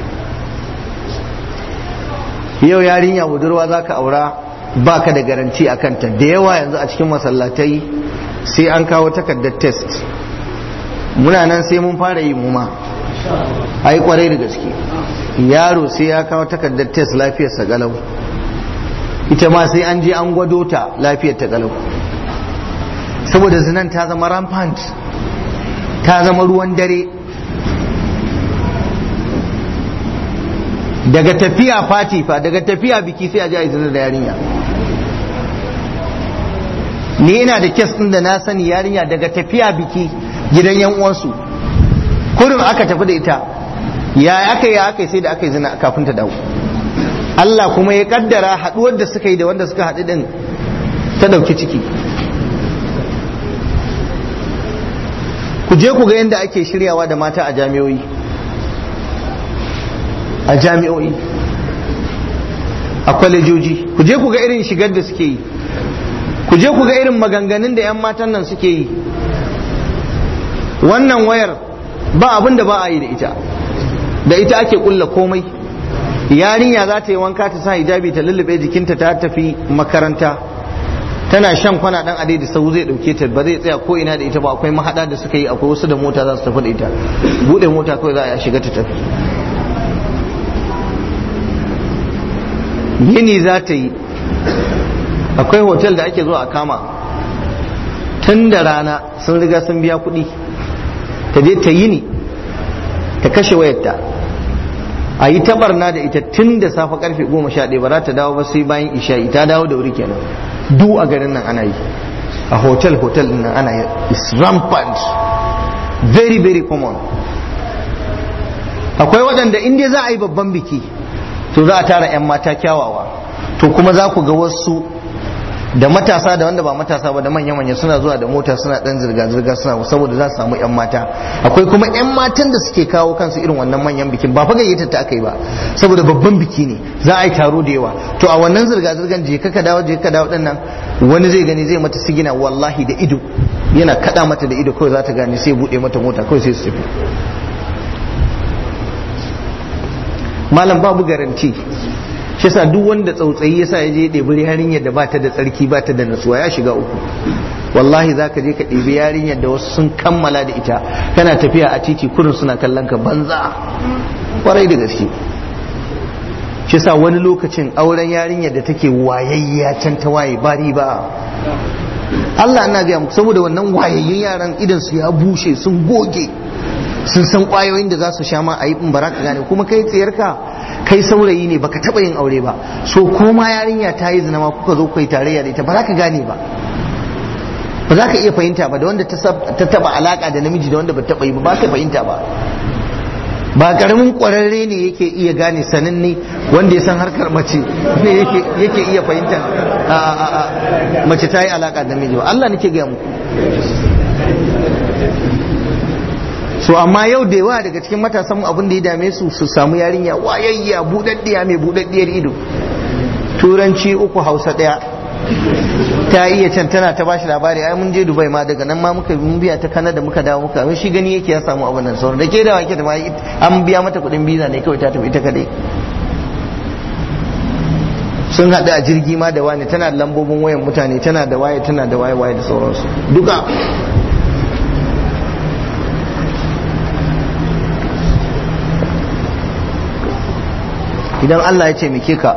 yau yarinya budurwa za ka aura ba ka da garanti a kanta da yawa yanzu a cikin masallatai sai an kawo takardar test muna nan sai mun fara yi muma ai kwarai da gaske yaro sai ya kawo takardar test lafiyarsa galau ita ma sai an je an gwado ta lafiyar ta galau saboda zinan ta zama rampant ta zama ruwan dare daga tafiya fati fa daga tafiya biki sai a ji a zina da yarinya ni ina da kes ɗin da na sani yarinya daga tafiya biki gidan yan uwansu kurin aka tafi da ita ya aka yi aka yi sai da aka yi zina kafin ta dawo Allah kuma ya kaddara haɗuwar da suka yi da wanda suka haɗu din ta ɗauki ciki ku je ku ga yadda ake shiryawa da mata a jami'o'i a jami'o'i a kwalejoji ku je ku ga irin shigar da suke yi ku je ku ga irin maganganun da 'yan matan nan suke yi wannan wayar ba abin da ba a yi da ita da ita ake kulla komai yarinya za ta yi wanka ta sa hijabi ta lullube jikinta ta tafi makaranta tana shan kwana dan adai da sau zai dauke ta ba zai tsaya ko ina da ita ba akwai mahada da suka yi akwai wasu da mota za su tafi da ita bude mota kawai za a shiga ta tafi yini za ta yi akwai hotel da ake zuwa a kama tun da rana sun riga sun biya kuɗi ta je ta yini ta kashe wayarta a yi tabarna da ita tun da safe karfe goma sha ɗaya ba za ta dawo ba sai bayan isha'i ta dawo da wuri kenan du a garin nan ana yi a hotel hotel din nan ana yi is rampant very very common akwai waɗanda in dai za a yi babban biki to za a tara 'yan mata kyawawa to kuma za ku ga wasu da matasa da wanda ba matasa ba da manya-manya suna zuwa da mota suna dan zirga-zirga suna saboda za su samu 'yan mata akwai kuma 'yan matan da suke kawo kansu irin wannan manyan bikin ba fa gayyatar ta aka yi ba saboda babban biki ne za a yi taro da yawa to a wannan zirga-zirgan je ka dawo je ka dawo din nan wani zai gani zai mata sigina wallahi da ido yana kada mata da ido kawai za ta gane sai bude mata mota kawai sai su tafi malam babu garanti shi yasa duk wanda tsautsayi yasa ya je ɗebi yarinyar da ba ta da tsarki ba ta da natsuwa ya shiga uku wallahi za ka je ka ɗebi yarinyar da wasu sun kammala da ita kana tafiya a titi kurin suna kallon ka banza kwarai da gaske shi yasa wani lokacin auren yarinyar da take wayayya can ta waye ba riba Allah ina gaya muku saboda wannan wayayyun yaran idan su ya bushe sun goge sun san kwayoyin da za su sha ma a yi bara ka gane kuma kai tsayarka kai saurayi ne baka taba yin aure ba so ko ma yarinya ta yi zina ma kuka zo kai tarayya da ita ba za ka gane ba ba za ka iya fahimta ba da wanda ta taba alaka da namiji da wanda ba taba yi ba ba ka fahimta ba ba karamin kwararre ne yake iya gane sananne wanda ya san harkar mace ne yake iya fahimta mace ta yi alaka da namiji ba Allah nake gaya muku so amma yau da yawa daga cikin matasan mu abin da ya dame su su samu yarinya wayayya budaddiya mai budaddiyar ido turanci uku hausa daya ta iya can tana ta bashi labari ai mun je dubai ma daga nan ma muka mun biya ta kanada muka dawo muka shi gani yake ya samu abin nan sauran da ke da wake da ma an biya mata kuɗin biza ne kawai ta tafi ita kadai sun haɗu a jirgi ma da wani tana da lambobin wayan mutane tana da waye tana da waye waye da sauransu duka idan Allah ya ce muke ka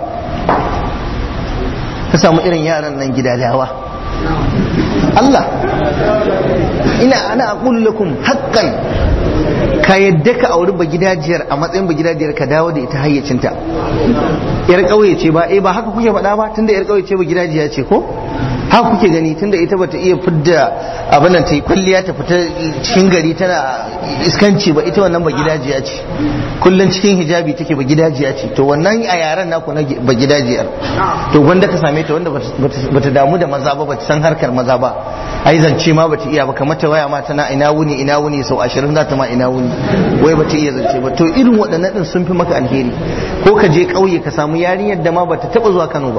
ka samu irin yaran nan gidadawa Allah ina ana aqulu lakum haqqan ka yadda ka auri bagidajiyar a matsayin bagidajiyar ka dawo da ita hayyacinta yar ƙauye ce ba eh ba haka kuke faɗa ba tunda yar ƙauye ce bagidajiya ce ko haka kuke gani tunda ita bata iya fidda abin nan ta yi kwalliya ta fita cikin gari tana iskanci ba ita wannan bagidajiya ce kullum cikin hijabi take bagidajiya ce to wannan a yaren naku na bagidajiyar to gwanda ka same ta wanda bata damu da maza ba bata san harkar maza ba ai zance ma bata iya ba kamar ta waya ma tana ina wuni ina wuni sau ashirin za ta ma ina wuni wai bata iya zance ba to irin waɗannan din sun fi maka alheri ko ka je ƙauye ka samu yarinyar da ma bata taɓa zuwa Kano ba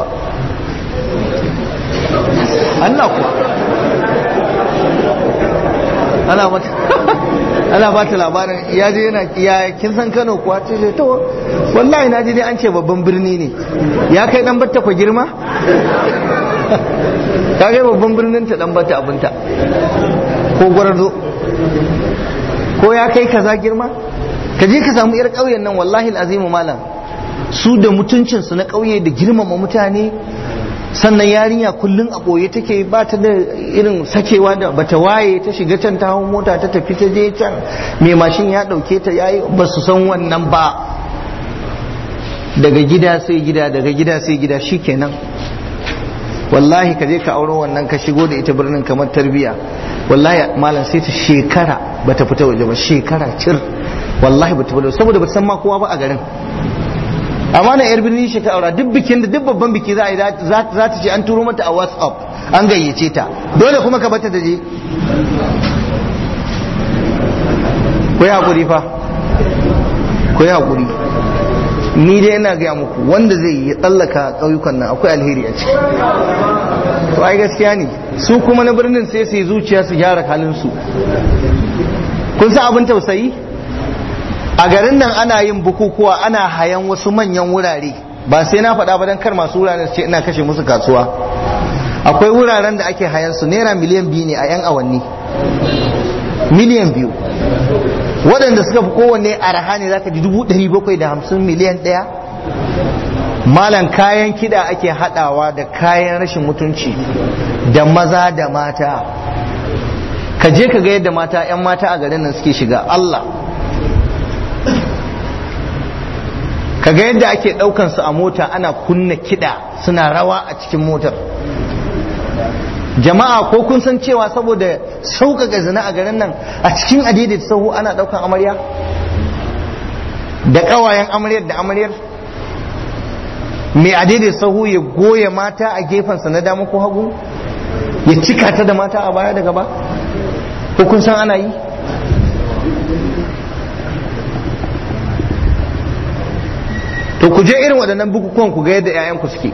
Allah kuwa ana mata ana ba ta labarin ya je yana ya kin san Kano kuwa ce ce to wallahi na ji dai an ce babban birni ne ya kai dan batta ku girma ka kai babban birnin ta dan batta abinta ko gwarzo ko ya kai kaza girma ka je ka samu yar ƙauyen nan wallahi azimu malam su da mutuncinsu na ƙauye da girmama mutane sannan yarinya kullum a ɓoye take ba ta da irin sakewa da bata waye ta shiga can ta hau mota ta tafi ta je can mai mashin ya ɗauke ta yayi ba su san wannan ba daga gida sai gida daga gida sai gida shikenan wallahi ka je ka auro wannan ka shigo da ita birnin kamar tarbiya wallahi malam sai ta shekara bata fita waje ba shekara cir wallahi bata fita saboda bata san ma kowa ba a garin amma na yar birni shi ta aura duk bikin da duk babban biki za a yi za ta ce an turo mata a whatsapp an gayyace ta dole kuma ka bata da je ku yi haƙuri fa ku yi haƙuri ni dai ina gaya muku wanda zai yi tsallaka ƙauyukan nan akwai alheri a ciki to ai gaskiya ne su kuma na birnin sai su yi zuciya su gyara halinsu kun san abin tausayi a garin nan ana yin bukukuwa ana hayan wasu manyan wurare ba sai na faɗa ba don kar masu wuraren ce ina kashe musu kasuwa akwai wuraren da ake hayan su naira miliyan biyu ne a 'yan awanni miliyan biyu waɗanda suka fi kowanne araha ne zaka ji dubu ɗari bakwai da hamsin miliyan ɗaya malam kayan kiɗa ake haɗawa da kayan rashin mutunci da maza da mata ka je ka ga yadda mata 'yan mata a garin nan suke shiga Allah ka ga yadda ake ɗaukan su a mota ana kunna kiɗa suna rawa a cikin motar jama'a ko kun san cewa saboda sauƙaƙa zina a garin nan a cikin adidai sahu ana ɗaukan amarya da ƙawayen amaryar da amaryar mai adidai sahu ya goya mata a gefensa na dama ko hagu ya cika ta da mata a baya da gaba ko kun san ana yi to ku je irin waɗannan bukukuwan ku ga yadda 'ya'yanku suke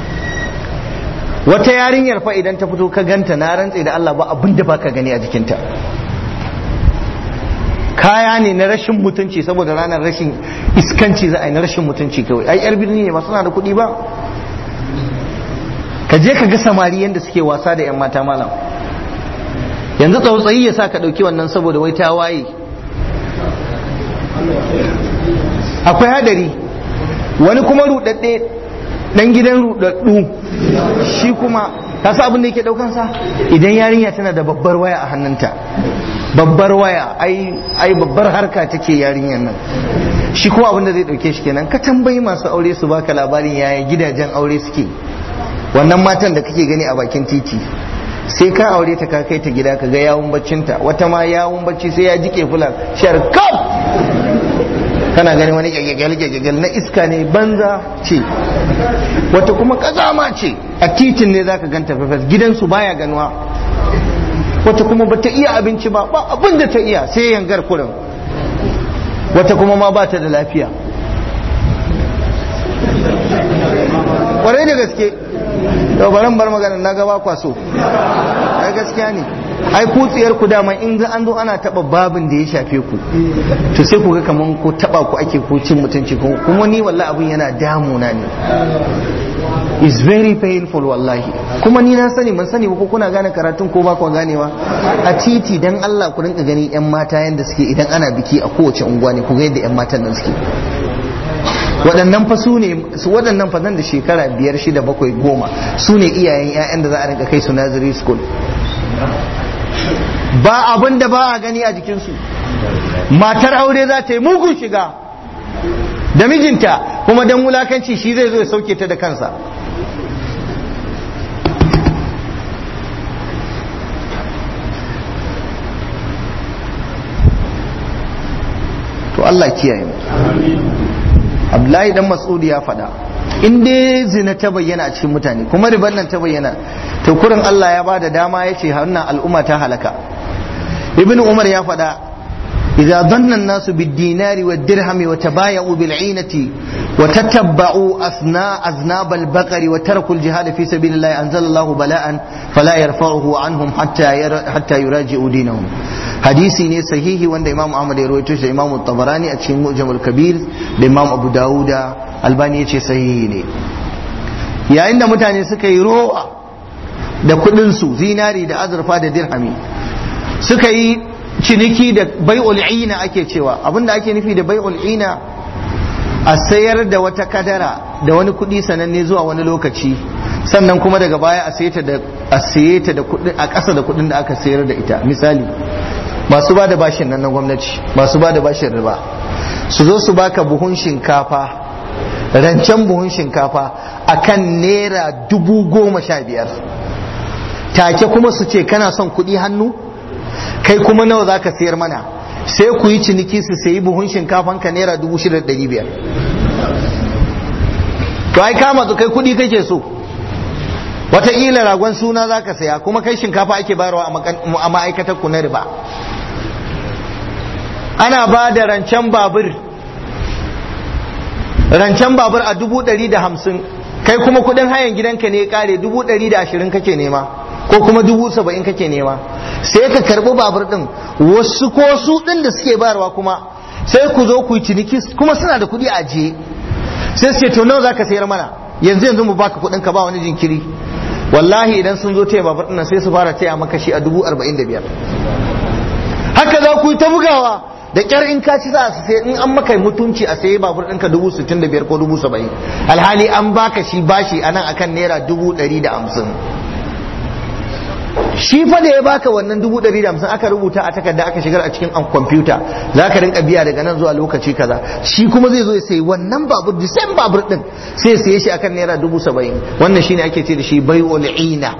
wata yarinyar fa idan ta fito ka ganta na rantse da Allah ba abin da baka gani a jikinta kaya ne na rashin mutunci saboda ranar rashin iskanci za a yi na rashin mutunci kawai ai yar birni ne ba suna da kuɗi ba ka je ka ga samari yadda suke wasa da 'yan mata malam yanzu tsautsayi ya sa ka ɗauki wannan saboda wai ta waye akwai hadari wani kuma rudadde dan gidan rudaddu shi kuma ka sa abin da yake daukan sa idan yarinya tana da babbar waya a hannunta babbar waya ai ai babbar harka take yarinyar nan shi kuma abin da zai dauke shi kenan ka tambayi masu aure su baka labarin yaya gidajen aure suke wannan matan da kake gani a bakin titi sai ka aure ta ka kai ta gida ka ga yawun baccinta wata ma yawun bacci sai ya jike fulan shar kaf kana gani wani gyagyagyal na iska ne banza ce wata kuma kazama ce a titin ne zaka ganta fefes gidansu baya ganuwa wata kuma bata iya abinci ba ba abin da ta iya sai yangar kurin wata kuma ma bata da lafiya kwarai da gaske to baran bar magana na gaba kwaso ai gaskiya ne ai kutsiyar ku dama in an zo ana taba babin da ya shafe ku to sai ku ga kaman ko taba ku ake ko cin mutunci kuma ni wallahi abin yana damuna ne is very painful wallahi kuma ni na sani ban sani ba ko kuna gane karatun ko ba ku ganewa a titi dan Allah ku rinka gani yan mata yanda suke idan ana biki a kowace unguwa ne ku ga yadda yan matan nan suke waɗannan fa su ne waɗannan fa nan da shekara biyar shida bakwai goma su ne iyayen 'ya'yan da za a rinka kai su nursery school ba abin da ba a gani a jikinsu matar aure za ta yi mugun shiga da mijinta kuma don wulakanci shi zai zo ya sauke ta da kansa to Allah kiyaye mu Abdullahi dan Mas'udi ya faɗa in dai zina ta bayyana a cikin mutane kuma riban nan ta bayyana to kurin Allah ya bada dama ya ce wannan al'umma ta halaka Ibn Umar ya faɗa إذا ظن الناس بالدينار والدرهم وتبايعوا بالعينة وتتبعوا أثناء أذناب البقر وتركوا الجهاد في سبيل الله أنزل الله بلاء فلا يرفعه عنهم حتى حتى يراجعوا دينهم hadisi ne sahihi wanda imam ahmad ya rawaito shi imam tabarani a cikin mu'jamul kabir da imam abu dawuda albani ya ce sahihi ne yayin da mutane suka yi rowa da kudin su zinari da azurfa da dirhami suka yi ciniki da bai'ul ina ake cewa abinda ake nufi da bai'ul ina a sayar da wata kadara da wani kudi sananne zuwa wani lokaci sannan kuma daga baya a saye ta da a saye ta da kudin a ƙasa da kudin da aka sayar da ita misali masu ba da bashin nan na gwamnati masu ba da bashin riba su zo su baka buhun shinkafa rancen buhun shinkafa akan naira dubu goma sha biyar take kuma su ce kana son kuɗi hannu kai kuma nawa za ka sayar mana sai ku yi ciniki su sayi buhun shinkafan ka naira dubu shida da ɗari biyar to ai kama su kai kuɗi kake so wataƙila ragon suna za ka saya kuma kai shinkafa ake bayarwa a ma'aikatar ku na riba ana ba da rancen babur rancen babur a dubu ɗari da hamsin kai kuma kuɗin hayan gidanka ne ya ƙare dubu ɗari da ashirin kake nema ko kuma dubu saba'in kake nema sai ka karɓi babur ɗin wasu ko su ɗin da suke bayarwa kuma sai ku zo ku yi ciniki kuma suna da kuɗi a ajiye sai su ce to nawa za ka sayar mana yanzu yanzu mu baka kuɗin ka ba wani jinkiri wallahi idan sun zo taya babur ɗin sai su fara taya maka shi a dubu arba'in da biyar haka za ku yi ta bugawa da kyar in ka ci za su sai in an maka mutunci a sayi babur ɗinka dubu sittin da biyar ko dubu saba'in alhali an baka shi bashi a nan akan naira dubu ɗari da hamsin shi fa da ya baka wannan dubu ɗari da hamsin aka rubuta a takarda aka shigar a cikin an kwamfuta za ka rinka biya daga nan zuwa lokaci kaza shi kuma zai zo ya sayi wannan babur da same babur ɗin sai ya saye shi akan naira dubu saba'in wannan shine ake ce da shi bai'ul ina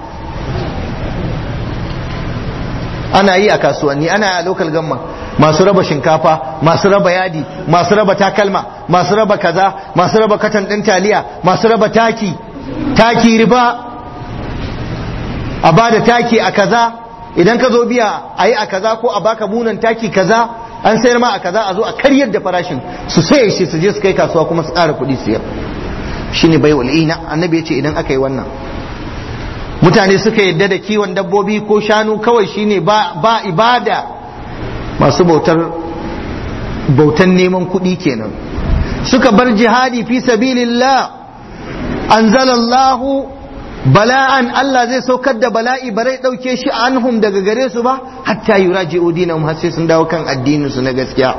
ana yi a kasuwanni ana yi a local gamma masu raba shinkafa masu raba yadi masu raba takalma masu raba kaza masu raba katan ɗin taliya masu raba taki taki riba a ba da taki a kaza idan ka zo biya a yi a kaza ko a baka bunan taki kaza an sayar ma a kaza a zo a karyar da farashin su saye shi su je su kai kasuwa kuma su ƙara kuɗi siyar shine bai wal'ina annabi ya ce idan aka yi wannan mutane suka yadda da kiwon dabbobi ko shanu kawai shine ba, ba ibada masu bautar bautan neman kuɗi kenan suka bar jihadi fi sabilillah anzalallahu bala'an Allah zai saukar da bala'i barai ɗauke shi anhum daga gare su ba hatta yuraji'u dinahum har sai sun dawo kan addinin su na gaskiya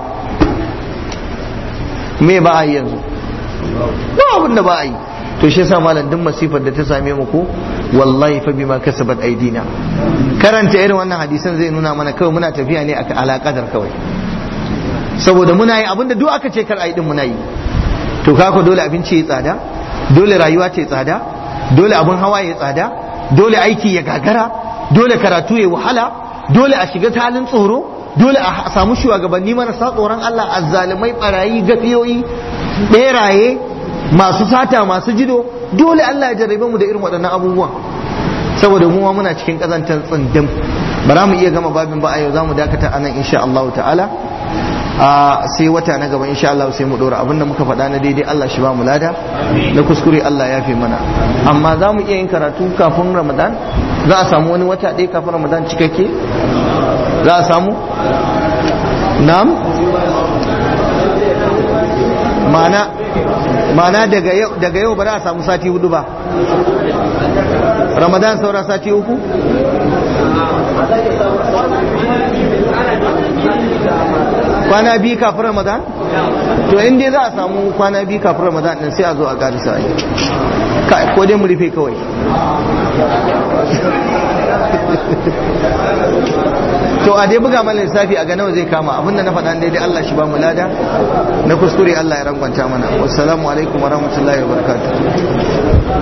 me ba a yi yanzu ba abin da ba a yi to shi yasa malam duk masifar da ta same mu ko wallahi fa bima kasabat aidina karanta irin wannan hadisan zai nuna mana kawai muna tafiya ne akan alaƙadar kawai saboda muna yi abinda duk aka ce kar a yi din muna yi to kako dole abinci ya tsada dole rayuwa ta tsada dole abin hawa ya tsada dole aiki ya gagara dole karatu ya wahala dole a shiga halin tsoro dole a samu shugabanni marasa tsoron Allah azzalumai barayi gafiyoyi beraye masu sata masu jido dole Allah ya jarrabe mu da irin waɗannan abubuwan saboda mu muna cikin kazantar tsindin ba za mu iya gama babin ba a yau za mu dakata anan insha Allah ta'ala a sai wata na gaba insha Allah sai mu dora abinda muka faɗa na daidai Allah shi ba mu lada na kuskure Allah ya fi mana amma za mu iya yin karatu kafin Ramadan za a samu wani wata ɗaya kafin Ramadan cikakke za a samu na'am ma'ana ma'ana daga yau daga yau ba za a samu sati hudu ba Ramadan saura sati uku kwana biyu kafin ramadan to in dai za a samu kwana biyu kafin ramadan din sai a zo a karisa ko dai mu rufe kawai to a dai buga mana lissafi a ga nawa zai kama abinda na faɗa daidai Allah shi ba mu lada na kuskure Allah ya rangwanta mana wassalamu alaikum wa rahmatullahi wa barakatuh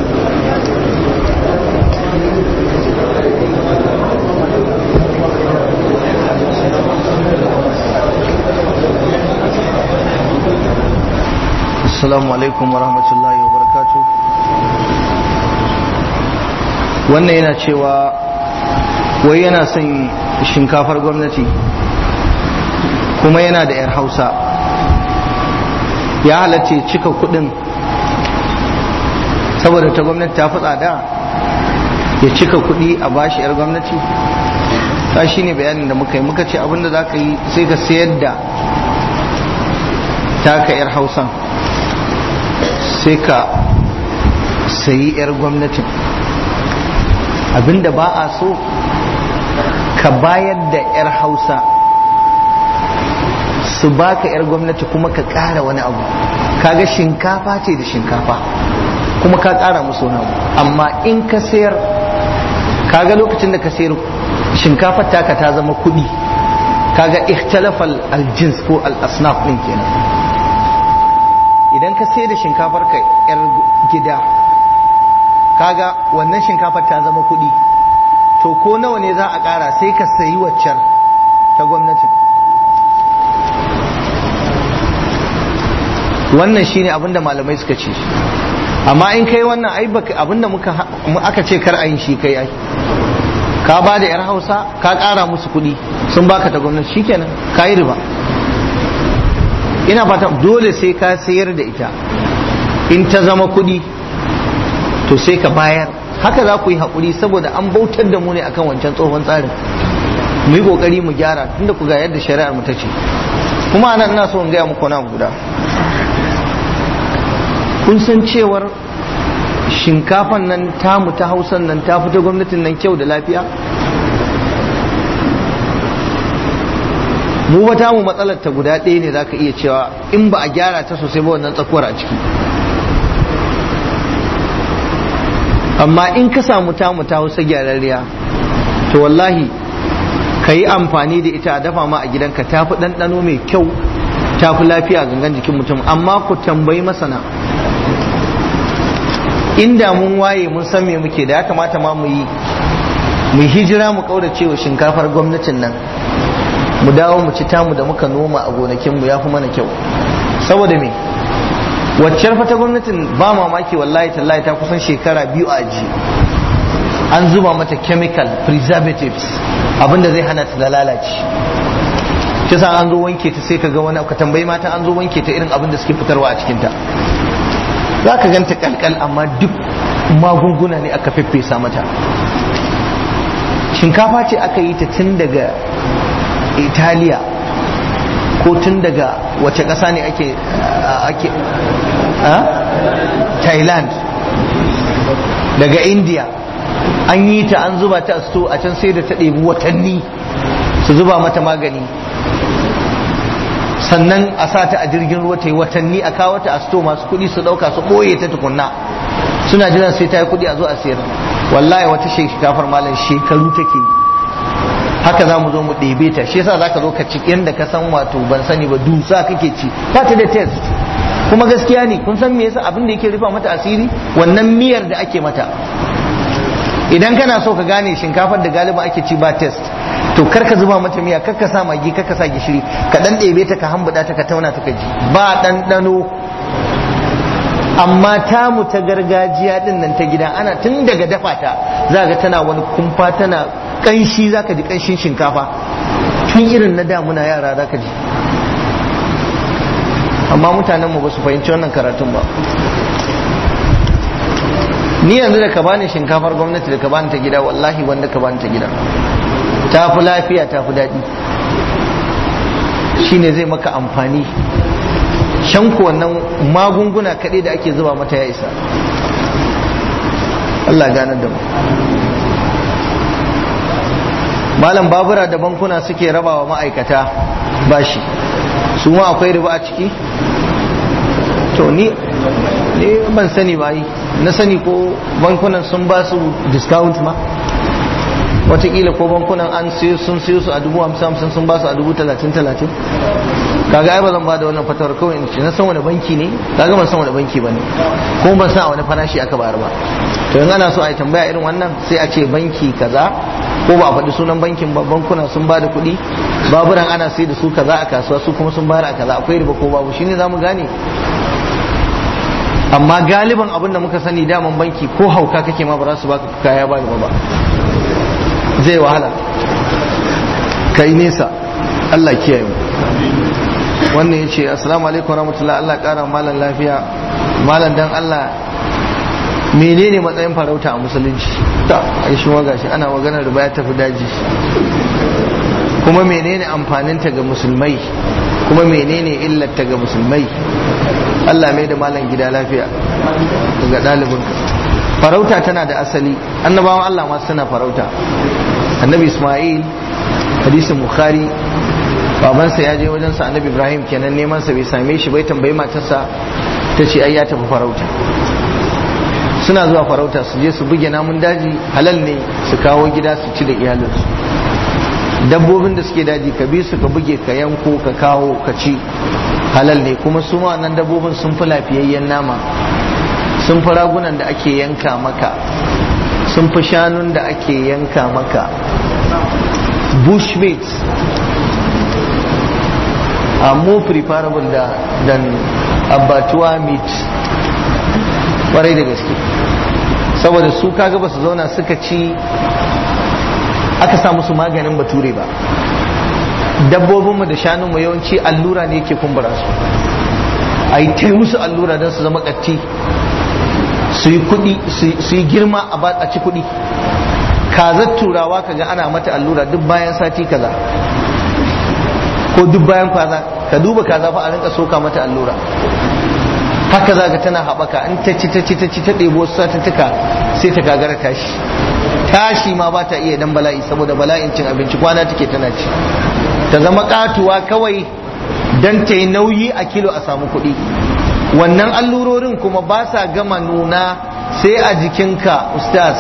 assalamu alaikum wa rahmatullahi wa barakatuh wannan yana cewa wai yana son shinkafar gwamnati kuma yana da 'yar hausa ya halatta cika kudin saboda ta gwamnati ta fi tsada ya cika kudi a bashi 'yar gwamnati ta shi ne bayanin da muka yi muka ce abinda za ka yi sai ka sayar da taka 'yar hausan sai ka sayi 'yar gwamnatin abinda ba a so ka bayar da 'yar hausa su baka 'yar gwamnati kuma ka ƙara wani abu kaga shinkafa ce da shinkafa kuma ka ƙara musu wani abu amma in ka sayar kaga lokacin da ka sayar shinkafar taka ta zama kuɗi kaga ikhtalafal aljins ko al-asnaf ɗin kenan idan ka sayar da shinkafar ka 'yar gida kaga wannan shinkafar ta zama kuɗi to ko nawa ne za a ƙara sai ka sayi waccan ta gwamnati wannan shine abinda malamai suka ce amma in kai wannan ai abinda muka aka ce kar ayin shi kai ai ka ba da yar hausa ka ƙara musu kuɗi sun baka ta gwamnati shikenan ka yi riba ina fata dole sai ka sayar da ita in ta zama kuɗi to sai ka bayar haka za ku yi haƙuri saboda an bautar da mu ne akan wancan tsohon tsarin mu yi ƙoƙari mu gyara tunda ku ga yadda shari'ar mu ta ce kuma anan ina so in gaya muku na guda kun san cewar shinkafan nan tamu ta hausan nan ta fita gwamnatin nan kyau da lafiya mu ba tamu matsalar ta guda ɗaya ne za ka iya cewa in ba a gyara ta sosai ba wannan tsakuwar a ciki amma in ka samu tamu ta hausa gyararriya to wallahi ka yi amfani da ita a dafa ma a gidanka ta fi ɗanɗano mai kyau ta fi lafiya gangan jikin mutum amma ku tambayi masana inda mun waye mun san me muke da ya kamata ma mu yi mu hijira mu kaurace wa shinkafar gwamnatin nan mu dawo mu ci tamu da muka noma a gonakinmu ya fi mana kyau saboda me waccar fata gwamnatin ba mamaki wallahi tallahi ta kusan shekara biyu a aji an zuba mata chemical preservatives abinda zai hana ta da lalace kisa an zo wanke ta sai ka ga wani ka tambayi mata an zo wanke ta irin abin da suke fitarwa a cikinta za ka ganta kalkal amma duk magunguna ne aka feffesa mata shinkafa ce aka yi ta tun daga italiya ko tun daga wace ƙasa ne ake ake thailand daga india an yi ta an zuba ta sto a can sai da ta ɗebi watanni su zuba mata magani sannan a sa ta a jirgin ruwa ta yi watanni a kawo ta a sto masu kuɗi su ɗauka su ɓoye ta tukunna suna jiran sai ta yi kuɗi a zo a sayar wallahi wata shekafar malam shekaru take yi haka za mu zo mu ɗebe ta shi yasa zaka zo ka ci yanda ka san wato ban sani ba dusa kake ci ba ta da test kuma gaskiya ne kun san me yasa abin da yake rufa mata asiri wannan miyar da ake mata idan kana so ka gane shinkafar da galiba ake ci ba test to kar ka zuba mata miya kar ka sa magi kar ka sa gishiri ka dan ɗebe ta ka hambuda ta ka tauna ta ka ji ba ɗanɗano amma tamu ta gargajiya din nan ta gida ana tun daga dafa ta za ga tana wani kumfa tana kanshi za ka ji kanshin shinkafa tun irin na damuna yara za ka ji amma mutanenmu ba su fahimci wannan karatun ba ni yanzu da ka bani shinkafar gwamnati da ka bani ta gida wallahi wanda ka bani ta gida ta fi lafiya ta fi daɗi shine zai maka amfani shanku wannan magunguna kaɗai da ake zuba mata ya isa Allah ganar da mu malam babura da bankuna suke rabawa ma'aikata bashi su ma akwai riba a ciki to ni ne ban sani ba yi na sani ko bankunan sun ba su discount ma watakila ko bankunan an siyo sun siyo su a dubu hamsin hamsin sun ba su a dubu talatin talatin kaga ai ba zan ba da wannan fatawar kawai in ce na san wani banki ne kaga ban san wani banki ba ne ko ban san a wani farashi aka bayar ba to in ana so a yi tambaya irin wannan sai a ce banki kaza ko ba a faɗi sunan bankin ba bankuna sun ba da kuɗi baburan ana sai da su kaza a kasuwa su kuma sun bayar a kaza akwai riba ko babu shine zamu gane amma galiban abin da muka sani daman banki ko hauka kake ma ba za su baka kaya ba ba zai wahala kai nesa Allah kiyaye mu wannan ya ce assalamu alaikum rahmatullah Allah kara malam lafiya malam dan Allah menene matsayin farauta a musulunci ta ai shi gashi ana maganar da ya tafi daji kuma menene amfaninta ga musulmai kuma menene illarta ga musulmai Allah mai da malam gida lafiya daga ɗalibinka farauta tana da asali annabawan Allah ma suna farauta annabi Ismail hadisin Bukhari babansa ya je wajensa annabi Ibrahim kenan neman sa bai same shi bai tambayi matarsa ta ce ai ya tafi farauta suna zuwa farauta su je su buge namun daji halal ne su kawo gida su ci da iyalinsu dabbobin da suke daji ka bi su ka buge ka yanko ka kawo ka ci halal ne kuma su ma wannan dabbobin sun fi lafiyayyen nama sun fi ragunan da ake yanka maka sun fi shanun da ake yanka maka bushmeat are more preferable da, than abattoir meat kwarai da gaske saboda su kaga ba su zauna suka ci aka sa musu maganin bature ba dabbobinmu da shanunmu yawanci allura ne yake kumbura su a yi ta musu allura don su zama ƙatti su yi kuɗi su yi girma a ci kuɗi kazar turawa kaga ana mata allura duk bayan sati kaza ko duk bayan kaza ka duba kaza fa a rinka soka mata allura haka za ka tana haɓaka in ta ci ta ci ta ci ta ɗebo satuttuka sai ta gagara tashi tashi ma ba ta iya dan bala'i saboda bala'in cin abinci kwana take tana ci ta zama katuwa kawai dan ta yi nauyi a kilo a samu kuɗi wannan allurorin kuma ba sa gama nuna sai a jikinka ustaz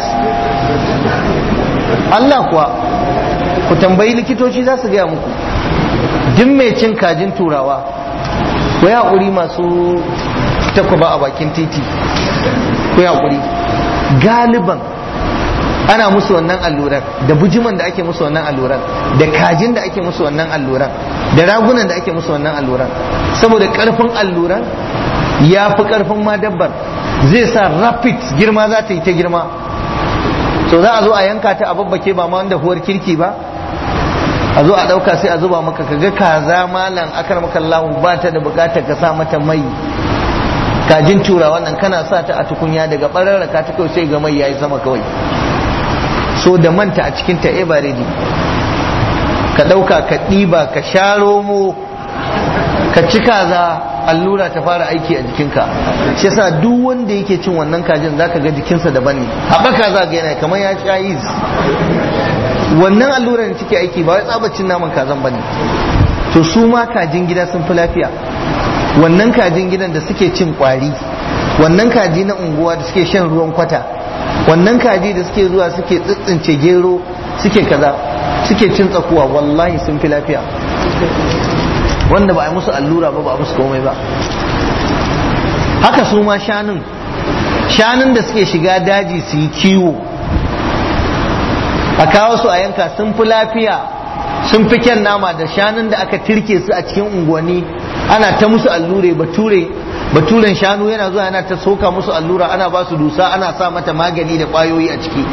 Allah kuwa ku tambayi likitoci za su gaya muku duk mai cin kajin turawa ku yi haƙuri masu takwaba a bakin titi ku yi haƙuri galiban ana musu wannan alluran da bujiman da ake musu wannan alluran da kajin da ake musu wannan alluran da ragunan da ake musu wannan alluran saboda karfin alluran ya fi karfin ma dabbar zai sa rapid girma za ta yi ta girma so za a zo a yanka ta a babbake ba ma wanda huwar kirki ba a zo a ɗauka sai a zuba maka kaga kaza malam akar maka Allah ba ta da bukatar ka sa mata mai kajin tura wannan kana sa ta a tukunya daga ɓararraka ta kawai sai ga mai yayi sama kawai so da manta a cikin ta e ready ka ɗauka ka ɗiba ka sha romo ka ci kaza allura ta fara aiki a jikinka shi yasa duk wanda yake cin wannan kajin zaka ga jikinsa daban ne haɓaka za ga yana kamar ya sha yis wannan allurar da take aiki ba wai tsabacin naman kazan bane to su ma kajin gida sun fi lafiya wannan kajin gidan da suke cin kwari wannan kaji na unguwa da suke shan ruwan kwata wannan kaji da suke zuwa suke tsitsince gero suke kaza suke cin tsakuwa wallahi sun fi lafiya wanda ba a yi musu allura ba ba a musu komai ba haka su ma shanun shanun da suke shiga daji su yi kiwo a kawo su a yanka sun fi lafiya sun fi kyan nama da shanun da aka tirke su a cikin unguwanni ana ta musu allure bature baturen shanu yana zuwa yana ta soka musu allura ana ba su dusa ana sa mata magani da kwayoyi a ciki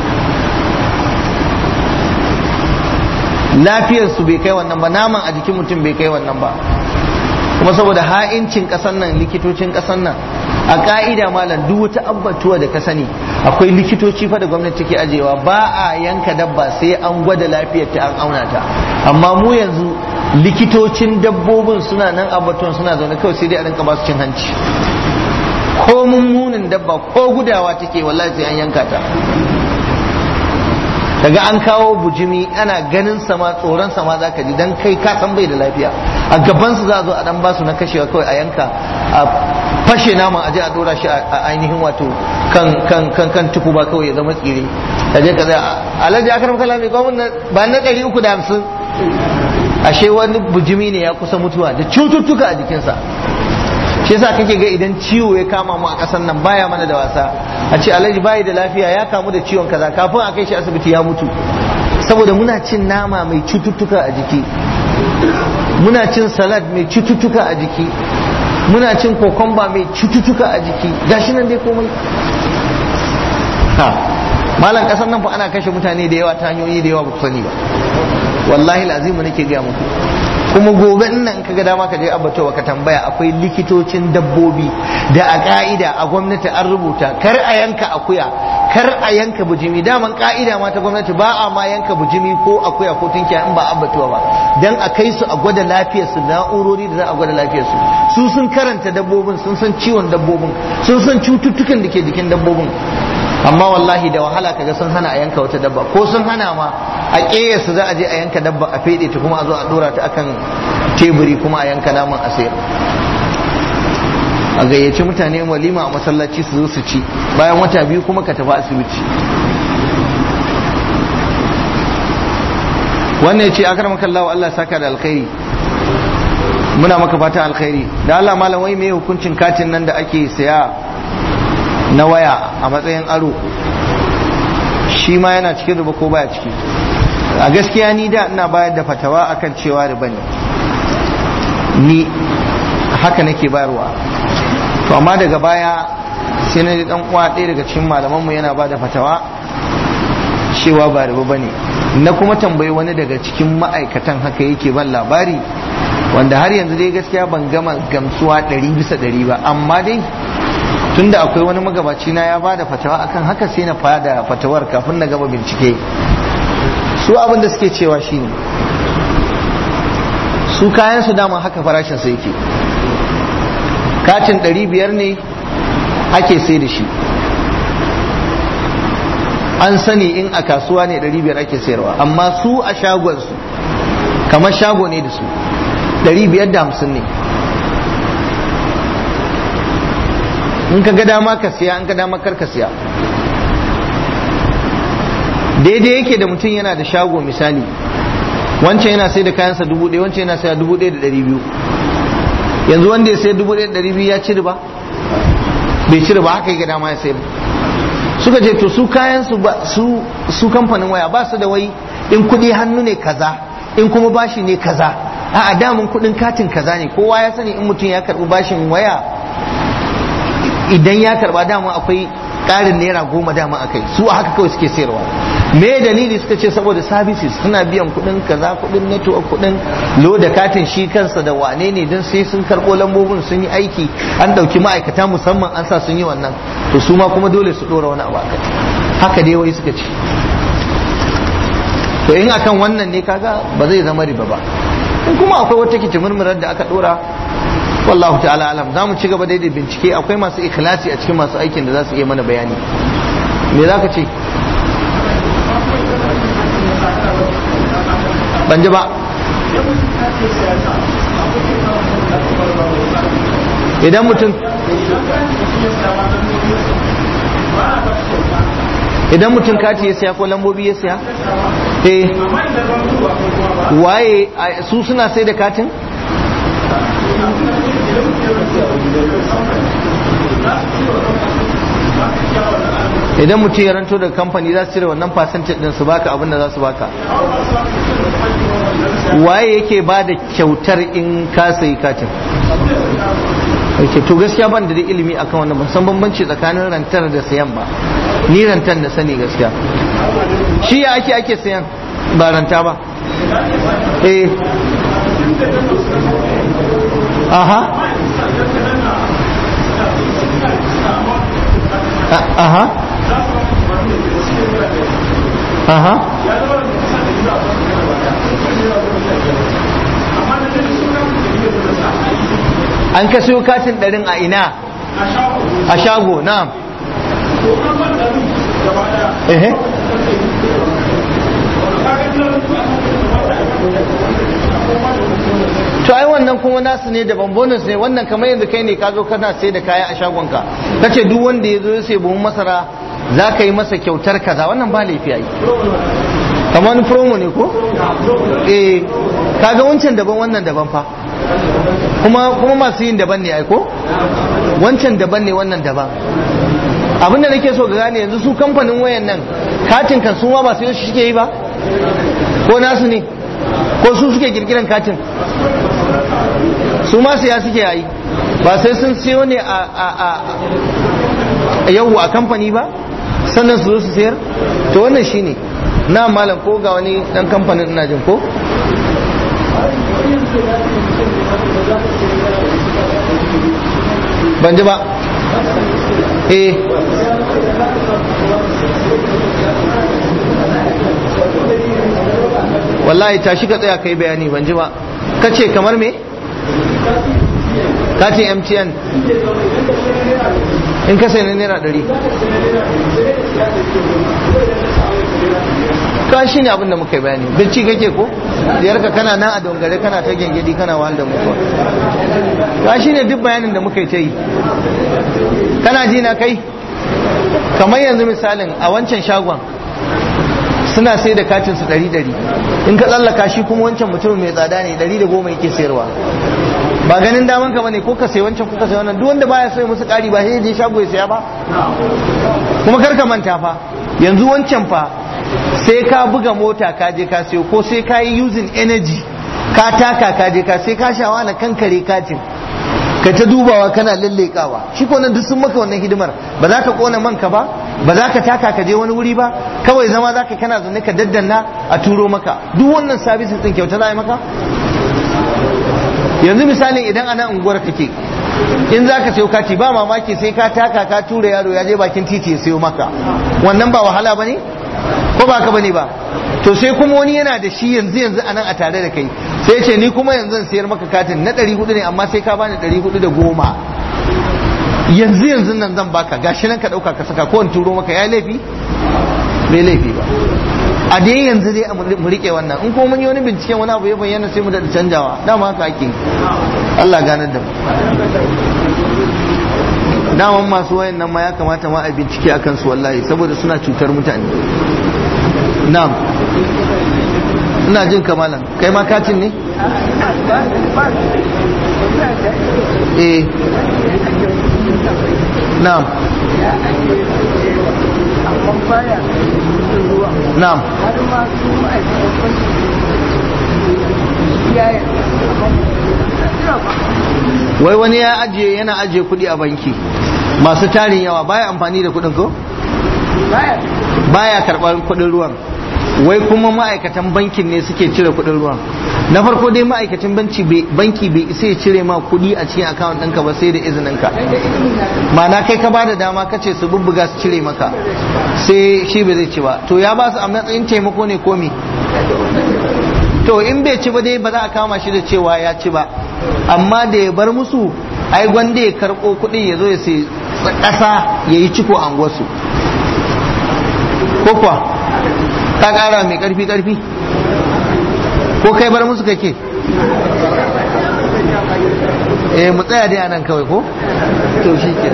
lafiyarsu bai kai wannan ba naman a jikin mutum bai kai wannan ba kuma saboda ha'incin kasan nan likitocin kasan nan a ka'ida malam duk wata abbatuwa da ka sani akwai likitoci fa da gwamnati take ajewa ba a yanka dabba sai an gwada lafiyar ta an auna ta amma mu yanzu likitocin dabbobin suna nan abbatuwan suna zaune kawai sai dai a rinka ba su cin hanci ko mummunin dabba ko gudawa take wallahi sai an yanka ta daga an kawo bujimi ana ganin sama tsoron sama zaka ji dan kai ka san bai da lafiya a gaban su za a zo a dan ba su na kashewa kawai a yanka a fashe naman aje a dora shi a ainihin wato kan kan kan kan tuku ba kawai ya zama tsire kaje ka zai alhaji akram kalami gwamnati ba na 350 ashe wani bujimi ne ya kusa mutuwa da cututtuka a jikinsa shi yasa kake ga idan ciwo ya kama mu a ƙasar nan baya mana da wasa a ce alhaji bayi da lafiya ya kamu da ciwon kaza kafin a kai shi asibiti ya mutu saboda muna cin nama mai cututtuka a jiki muna cin salad mai cututtuka a jiki muna cin kokomba mai cututtuka a jiki gashi nan dai komai ha malam ƙasar nan fa ana kashe mutane da yawa ta hanyoyi da yawa ba ku sani ba wallahi lazimu nake gaya muku kuma gobe nan ka ga dama ka je abbatowa ka tambaya akwai likitocin dabbobi da a ka'ida a gwamnati an rubuta kar a yanka akuya kar a yanka bujimi daman ka'ida ma ta gwamnati ba a ma yanka bujimi ko akuya ko tunkiya in ba abbatowa ba dan a kai su a gwada lafiyar su na'urori da za a gwada lafiyar su su sun karanta dabbobin sun san ciwon dabbobin sun san cututtukan da ke jikin dabbobin amma wallahi da wahala kaga sun hana a yanka wata dabba ko sun hana ma a ƙeyarsu za a je a yanka dabba a fede ta kuma a zo a dora ta akan teburi kuma a yanka naman a sayar a gayyaci mutane walima a masallaci su zo su ci bayan wata biyu kuma ka tafi asibiti wannan ya ce akar makallawa Allah saka da alkhairi muna maka fatan alkhairi da Allah malam wai me hukuncin katin nan da ake saya na waya a matsayin aro shi ma yana cikin riba ko baya ciki a gaskiya ni da ina bayar da fatawa akan cewa riba ne ni haka nake bayarwa to amma daga baya sai na dan uwa ɗaya daga cikin malamanmu yana ba da fatawa cewa ba riba bane na kuma tambayi wani daga cikin ma'aikatan haka yake ban labari wanda har yanzu dai gaskiya ban gama gamsuwa ɗari bisa ɗari ba amma dai tunda akwai wani magabaci na ya ba da fatawa akan haka sai na fada fatawar kafin na gama bincike su abin da suke cewa shine su kayan su dama haka farashin sa yake katin 500 ne ake sai da shi an sani in a kasuwa ne 500 ake sayarwa amma su a shagonsu kamar shago ne da su 550 ne in ka ga dama ka siya in ka dama kar ka siya daidai yake da mutum yana da shago misali wancan yana sai da kayansa dubu ɗaya wancan yana sai dubu ɗaya da ɗari biyu yanzu wanda ya sai dubu ɗaya da ɗari biyu ya ci riba bai ci riba haka ya ga dama ya sayar suka ce to su kayan su ba su su kamfanin waya ba su da wai in kuɗi hannu ne kaza in kuma bashi ne kaza a'a damun kuɗin katin kaza ne kowa ya sani in mutum ya karɓi bashin waya idan ya karba dama akwai ƙarin naira goma dama a kai su a haka kawai suke sayarwa me dalili suka ce saboda services suna biyan kuɗin kaza kuɗin network kuɗin loda katin shi kansa da wane ne don sai sun karɓo lambobin sun yi aiki an ɗauki ma'aikata musamman an sa sun yi wannan to su ma kuma dole su ɗora wani abu haka dai wai suka ce to in akan wannan ne kaga ba zai zama riba ba in kuma akwai wata kitimurmurar da aka ɗora wallahu ta'ala alam za mu ci gaba daidai bincike akwai masu ikhlasi a cikin masu aikin da za su iya mana bayani me za ka ce ban ji ba idan mutum idan mutum kati ya siya ko lambobi ya siya eh waye su suna sai da katin idan mutum ya ranto daga kamfani za su cire wannan percentage din su baka abin da za su baka waye yake ba da kyautar in ka sayi katin to gaskiya ban da ilimi akan wannan ban san bambanci tsakanin rantar da sayan ba ni rantar da sani gaskiya shi ya ake ake sayan ba ranta ba eh aha aha aha an ka siyo katin ɗarin a ina a shago na ehe to ai wannan kuma nasu ne daban bonus ne wannan kamar yanzu kai ne ka zo kana sai da kaya a shagonka kace duk wanda ya zo ya sai buhun masara za ka yi masa kyautar kaza wannan ba laifi ai kamar wani promo ne ko eh kaga wancan daban wannan daban fa kuma kuma masu yin daban ne ai ko wancan daban ne wannan daban abinda nake so ga gane yanzu su kamfanin wayan nan katin kan su ma ba sai shi suke yi ba ko nasu ne ko su suke kirkiran katin su ma siya suke yi ba sai sun siyo ne a a a yau a kamfani ba sannan su zo su sayar to wannan shine na malam ko ga wani dan kamfanin ina jin ko ban ji ba eh wallahi tashi ka tsaya kai bayani ban ji ba ka ce kamar me ka ce mtn in ka sai na naira ɗari ka shi ne abinda muka yi bayani bacci kake ko ka kana nan a dongare kana ta gengedi kana wahal da mutuwa ka shi ne duk bayanin da muka yi ta yi kana ji na kai kamar yanzu misalin a wancan shagon suna sai da katin su ɗari ɗari in ka tsallaka shi kuma wancan mutum mai tsada ne ɗari da goma yake sayarwa ba ganin daman ka bane ko ka sai wancan ko ka sai wannan duk wanda baya so ya musu ƙari ba sai ya je shago ya saya ba kuma kar ka manta fa yanzu wancan fa sai ka buga mota ka je ka sayo ko sai ka yi using energy ka taka ka je ka sai ka shawa na kankare katin ka ta dubawa kana lallekawa shi ko nan duk sun maka wannan hidimar ba za ka kona manka ba ba za ka taka ka je wani wuri ba kawai zama za ka kana zaune ka daddanna a turo maka duk wannan sabis din kyauta za a yi maka yanzu misalin idan ana unguwar kake in za ka sayo kati ba mamaki sai ka taka ka tura yaro ya je bakin titi ya sayo maka wannan ba wahala ba ne ko ba ka bane ba to sai kuma wani yana da shi yanzu yanzu anan a tare da kai sai ce ni kuma yanzu zan sayar maka katin na 400 ne amma sai ka bani 410 yanzu yanzu nan zan baka gashi nan ka dauka ka saka ko in turo maka ya laifi bai laifi ba a dai yanzu dai mu rike wannan in ko mun yi wani binciken wani abu ya bayyana sai mu da canjawa dama haka ake Allah ganar da mu daman masu wayan nan ma ya kamata ma a bincike akan su wallahi saboda suna cutar mutane na'am ina jin kamalan kai ma katin ne eh na'am na'am wai wani ya ajiye yana ajiye kudi a banki masu tarin yawa baya amfani da kudin ko baya karɓar kudin ruwan wai kuma ma'aikatan bankin ne suke cire kudin ruwan na farko dai ma'aikacin banki bai isa ya cire ma kudi a cikin akawun ɗinka ba sai da izininka ma'ana kai ka ba da dama ka ce su bubbuga su cire maka sai shi bai zai ci ba to ya ba su a matsayin taimako ne komi to in bai ci ba dai ba za a kama shi da cewa ya ci ba amma da ya bar musu ai gwanda ya karɓo kuɗin ya zo ya sai ƙasa ya yi ciko a wasu ko kuwa ka ƙara mai ƙarfi ƙarfi ko kai bar musu kake eh mu tsaya dai anan kawai ko to shi ke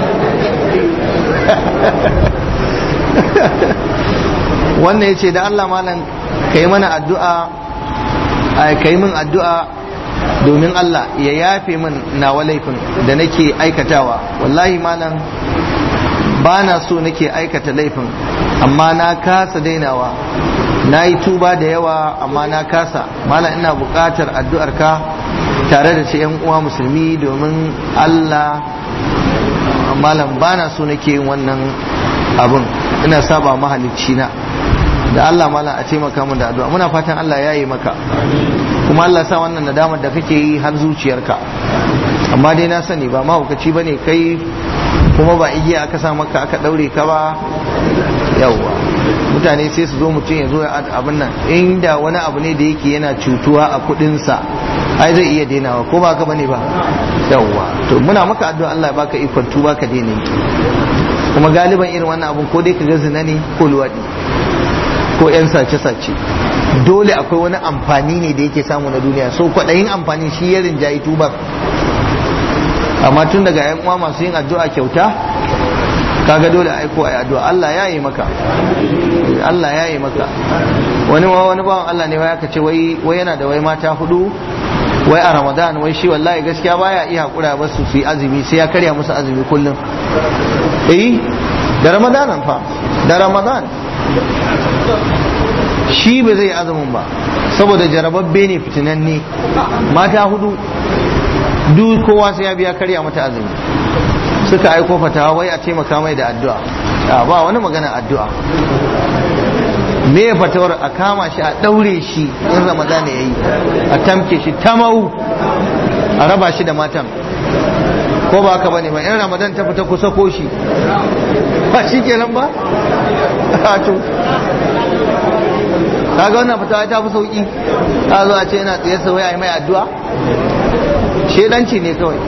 wannan ya ce da Allah malam ka yi mana addu'a ka yi min addu'a domin Allah ya yafe min nawa laifin da nake aikatawa wallahi malam ba na so nake aikata laifin amma na kasa dainawa na yi tuba da yawa amma na kasa malam ina buƙatar addu'ar ka tare da ce yan uwa musulmi domin Allah malam ba na so nake yin wannan abin ina saba mahalicci na da Allah malam a taimaka min da addu'a muna fatan Allah ya yi maka kuma Allah sa wannan nadamar da kake yi har zuciyarka amma dai na sani ba mahaukaci bane kai kuma ba igiya aka sa maka aka daure ka ba yawwa mutane sai su zo mutum ya zo ya abin nan inda wani abu ne da yake yana cutuwa a kudinsa ai zai iya dainawa ko ba ka bane ba yawwa to muna maka addu'a Allah ya baka ikon tuba ka daina kuma galiban irin wannan abun ko dai ka ga zina ne ko luwadi ko 'yan sace-sace dole akwai wani amfani ne da yake samu na duniya so kwaɗayin amfani shi ya rinjayi tubar amma tun daga 'yan uwa masu yin addu'a kyauta kaga dole aiko a addu'a Allah ya yi maka Allah ya yi maka wani wani bawan Allah ne wai aka ce wai yana da wai mata hudu wai a ramadan wai shi wallahi gaskiya baya iya hakura ba su yi azumi sai ya karya musu azumi kullum eh da ramadan fa da ramadan shi ba zai azumin ba saboda jarababbe ne fitinanne mata hudu duk kowa sai ya biya karya mata azumi suka aiko fatawa wai a taimaka mai da addu'a ba wani magana addu'a me ya fatawar a kama shi a daure shi in ramadan ya yi a tamke shi tamau a raba shi da matan ko ba haka bane ba in ramadan ta fita kusa ko shi ba shi kenan ba to kaga wannan fitawa ta fi sauki ta zo a ce yana tsaye sa wai a yi mai addu'a shedanci ne kawai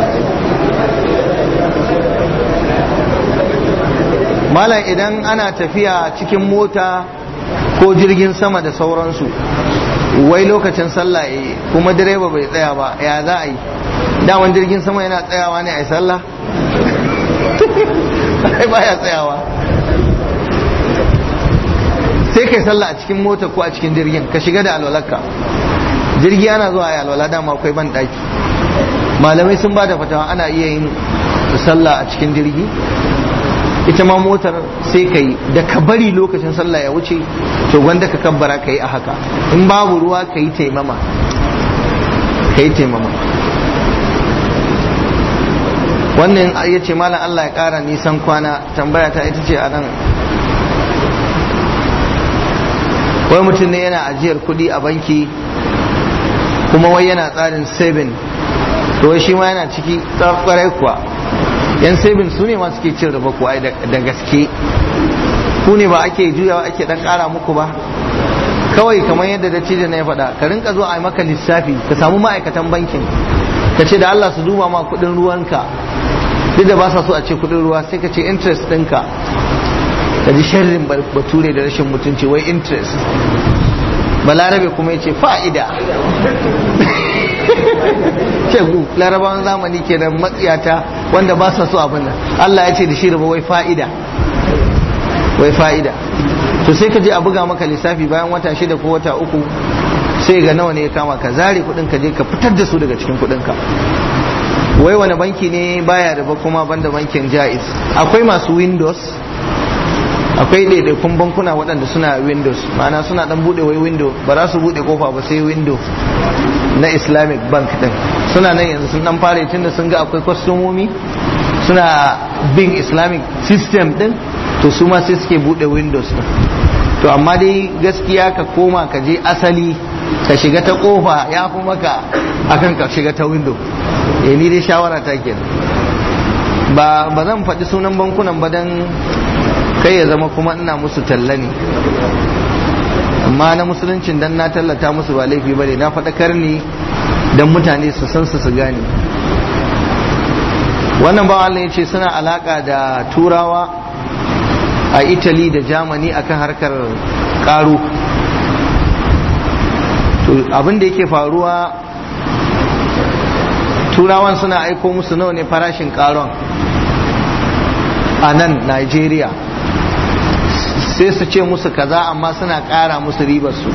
malam idan ana tafiya cikin mota ko jirgin sama da sauransu wai lokacin sallah yi kuma direba bai tsaya ba ya za a yi daman jirgin sama yana tsayawa ne a yi sallah ai baya tsayawa sai kai sallah a cikin mota ko a cikin jirgin ka shiga da alwalarka jirgi ana zuwa a alwala dama akwai ban daki malamai sun ba da fatawa ana iya yin sallah a cikin jirgi ita ma motar sai ka yi da ka bari lokacin sallah ya wuce to gwanda ka kabbara ka yi a haka in babu ruwa ka yi taimama ka yi taimama wannan ya ce malam Allah ya ƙara nisan kwana tambaya ta ita ce a nan wai mutum ne yana ajiyar kuɗi a banki kuma wai yana tsarin saving to wai shi ma yana ciki kwarai kuwa yan saving su ne ma suke cin riba kuwa da gaske ku ne ba ake juyawa ake dan kara muku ba kawai kamar yadda dattijo na ya faɗa ka rinka zo a maka lissafi ka samu ma'aikatan bankin ka ce da Allah su duba ma kuɗin ruwanka duk da ba sa so a ce kuɗin ruwa sai ka ce interest ɗinka ka ji sharrin bature da rashin mutunci wai interest balarabe kuma ya ce fa'ida shegu larabawan zamani kenan matsiyata wanda ba sa so abin nan Allah ya ce da shi raba wai fa'ida wai fa'ida to sai ka je a buga maka lissafi bayan wata shida ko wata uku sai ga nawa ne ya kama ka zare kudin ka je ka fitar da su daga cikin kudin ka wai wani banki ne baya da ba kuma banda bankin jaiz akwai masu windows akwai ɗaiɗaikun bankuna waɗanda suna windows ma'ana suna ɗan buɗe wai window ba za su buɗe kofa ba sai window na islamic bank ɗin suna nan yanzu sun ɗan fara tunda sun ga akwai kwastomomi suna bin islamic system ɗin to su ma sai suke buɗe windows ɗin to amma dai gaskiya ka koma ka je asali ka shiga ta kofa ya fi maka akan ka shiga ta window eh ni dai shawara ta kenan ba ba zan faɗi sunan bankunan ba dan kai ya zama kuma ina musu talla ne amma na musuluncin dan na tallata musu ba laifi bane na faɗakar ne dan mutane su san su su gane wannan ba Allah ya ce suna alaka da turawa a italy da germany akan harkar karo to abin da yake faruwa turawan suna aiko musu nawa ne farashin karon a nan nigeria sai su ce musu kaza amma suna kara musu ribar su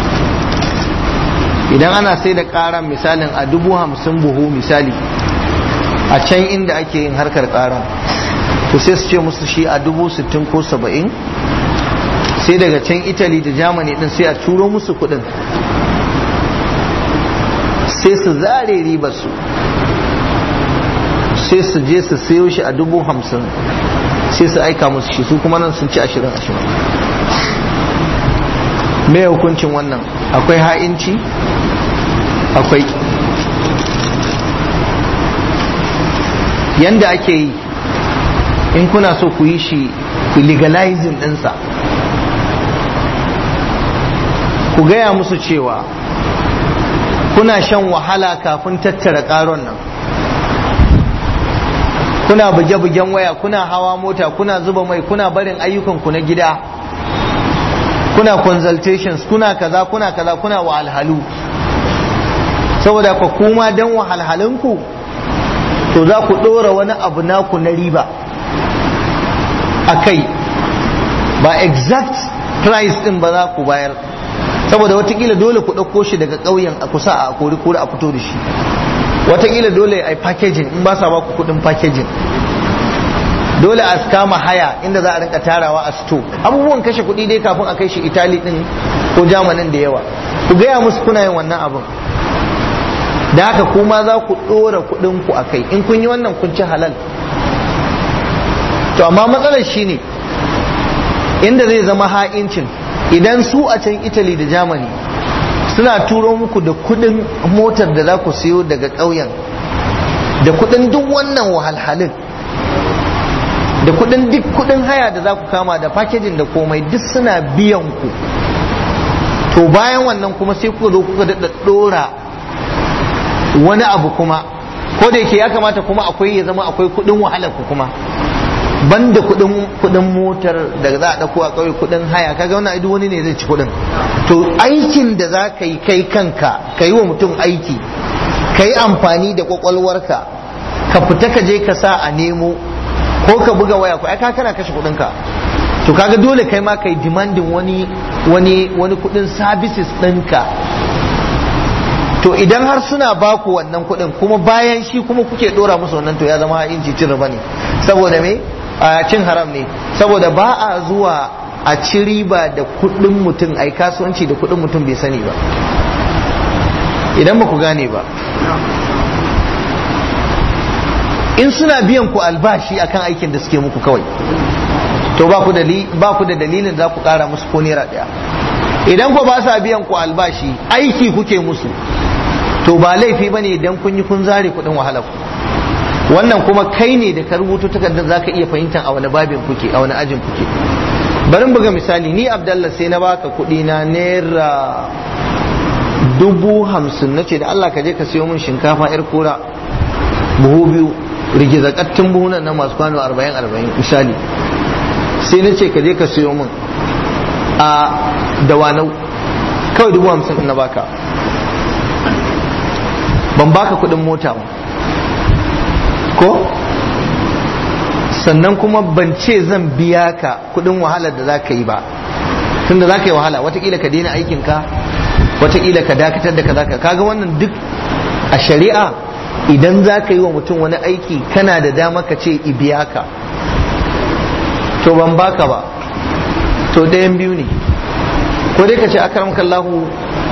idan ana sai da karan misalin a dubu hamsin buhu misali a can inda ake yin harkar karan to sai su ce musu shi a dubu sittin ko saba'in sai daga can italy da germany din sai a turo musu kudin sai su zare ribar su sai su je su sayo shi a dubu hamsin sai su aika musu shi su kuma nan sun ci ashirin ashirin me hukuncin wannan akwai ha'inci akwai yanda ake yi in kuna so ku yi shi ku legalizing ɗinsa ku gaya musu cewa kuna shan wahala kafin tattara ƙaron nan kuna buge-bugen waya kuna hawa mota kuna zuba mai kuna barin ayyukanku na gida kuna consultations kuna kaza kuna kaza kuna wahalhalu saboda ku kuma dan wahalhalunku to za ku ɗora wani abu naku na riba a kai ba exact price ɗin ba za ku bayar saboda watakila dole ku ɗauko shi daga ƙauyen a kusa a kori kori a fito da shi watakila dole a yi packaging in ba sa ba ku kuɗin packaging dole a kama haya inda za a rinka tarawa a sto abubuwan kashe kuɗi dai kafin a kai shi itali ɗin ko jamanin da yawa ku gaya musu kuna yin wannan abin da haka kuma za ku ɗora kuɗin ku a kai in kun yi wannan kun ci halal to amma matsalar shine inda zai zama ha'incin idan su a can italy da germany suna turo muku da kuɗin motar da za ku siyo daga ƙauyen da kuɗin duk wannan wahalhalin da kuɗin duk kuɗin haya da za ku kama da fakejin da komai duk suna biyan ku to bayan wannan kuma sai kuka zo kuka daɗa ɗora wani abu kuma ko da yake ya kamata kuma akwai ya zama akwai kudin wahalar ku kuma banda kudin kudin motar da za a dauko a kauye kudin haya kaga wannan duk wani ne zai ci kudin to aikin da za ka yi kai kanka ka yi wa mutum aiki ka yi amfani da kwakwalwarka ka fita ka je ka sa a nemo ko ka buga waya ko ai ka kana kashe kudin ka to kaga dole kai ma kai demanding wani wani wani kudin services ɗinka to idan har suna baku wannan kuɗin kuma bayan shi kuma kuke ɗora musu wannan to ya zama inci cin riba ne saboda me a cin haram ne saboda ba a zuwa a ci riba da kuɗin mutum ai kasuwanci da kuɗin mutum bai sani ba idan ba ku gane ba in suna biyan ku albashi akan aikin da suke muku kawai to ba ku da dalilin za ku ƙara musu ko naira ɗaya idan ku ba sa biyan ku albashi aiki kuke musu to ba laifi bane idan kun yi kun zare kuɗin wahalar ku wannan kuma kai ne da ka rubuto takardar zaka iya fahimtar a wani babin kuke a wani ajin kuke bari buga misali ni abdallah sai na baka kuɗi na naira dubu hamsin na ce da Allah ka je ka siyo min shinkafa yar kura buhu biyu rigizakattun buhunan na masu kwano arba'in arba'in misali sai na ce ka je ka siyo min a dawanau kawai dubu hamsin na baka ban baka kudin mota ba ko sannan kuma ban ce zan biya ka kudin wahalar da za ka yi ba tunda za ka yi wahala watakila ka daina aikinka watakila ka dakatar da kaza kaga wannan duk a shari'a idan za ka yi wa mutum wani aiki kana da dama ka ce biya ka to ban baka ba to ɗayan biyu ne ko dai ka ce akaram kallahu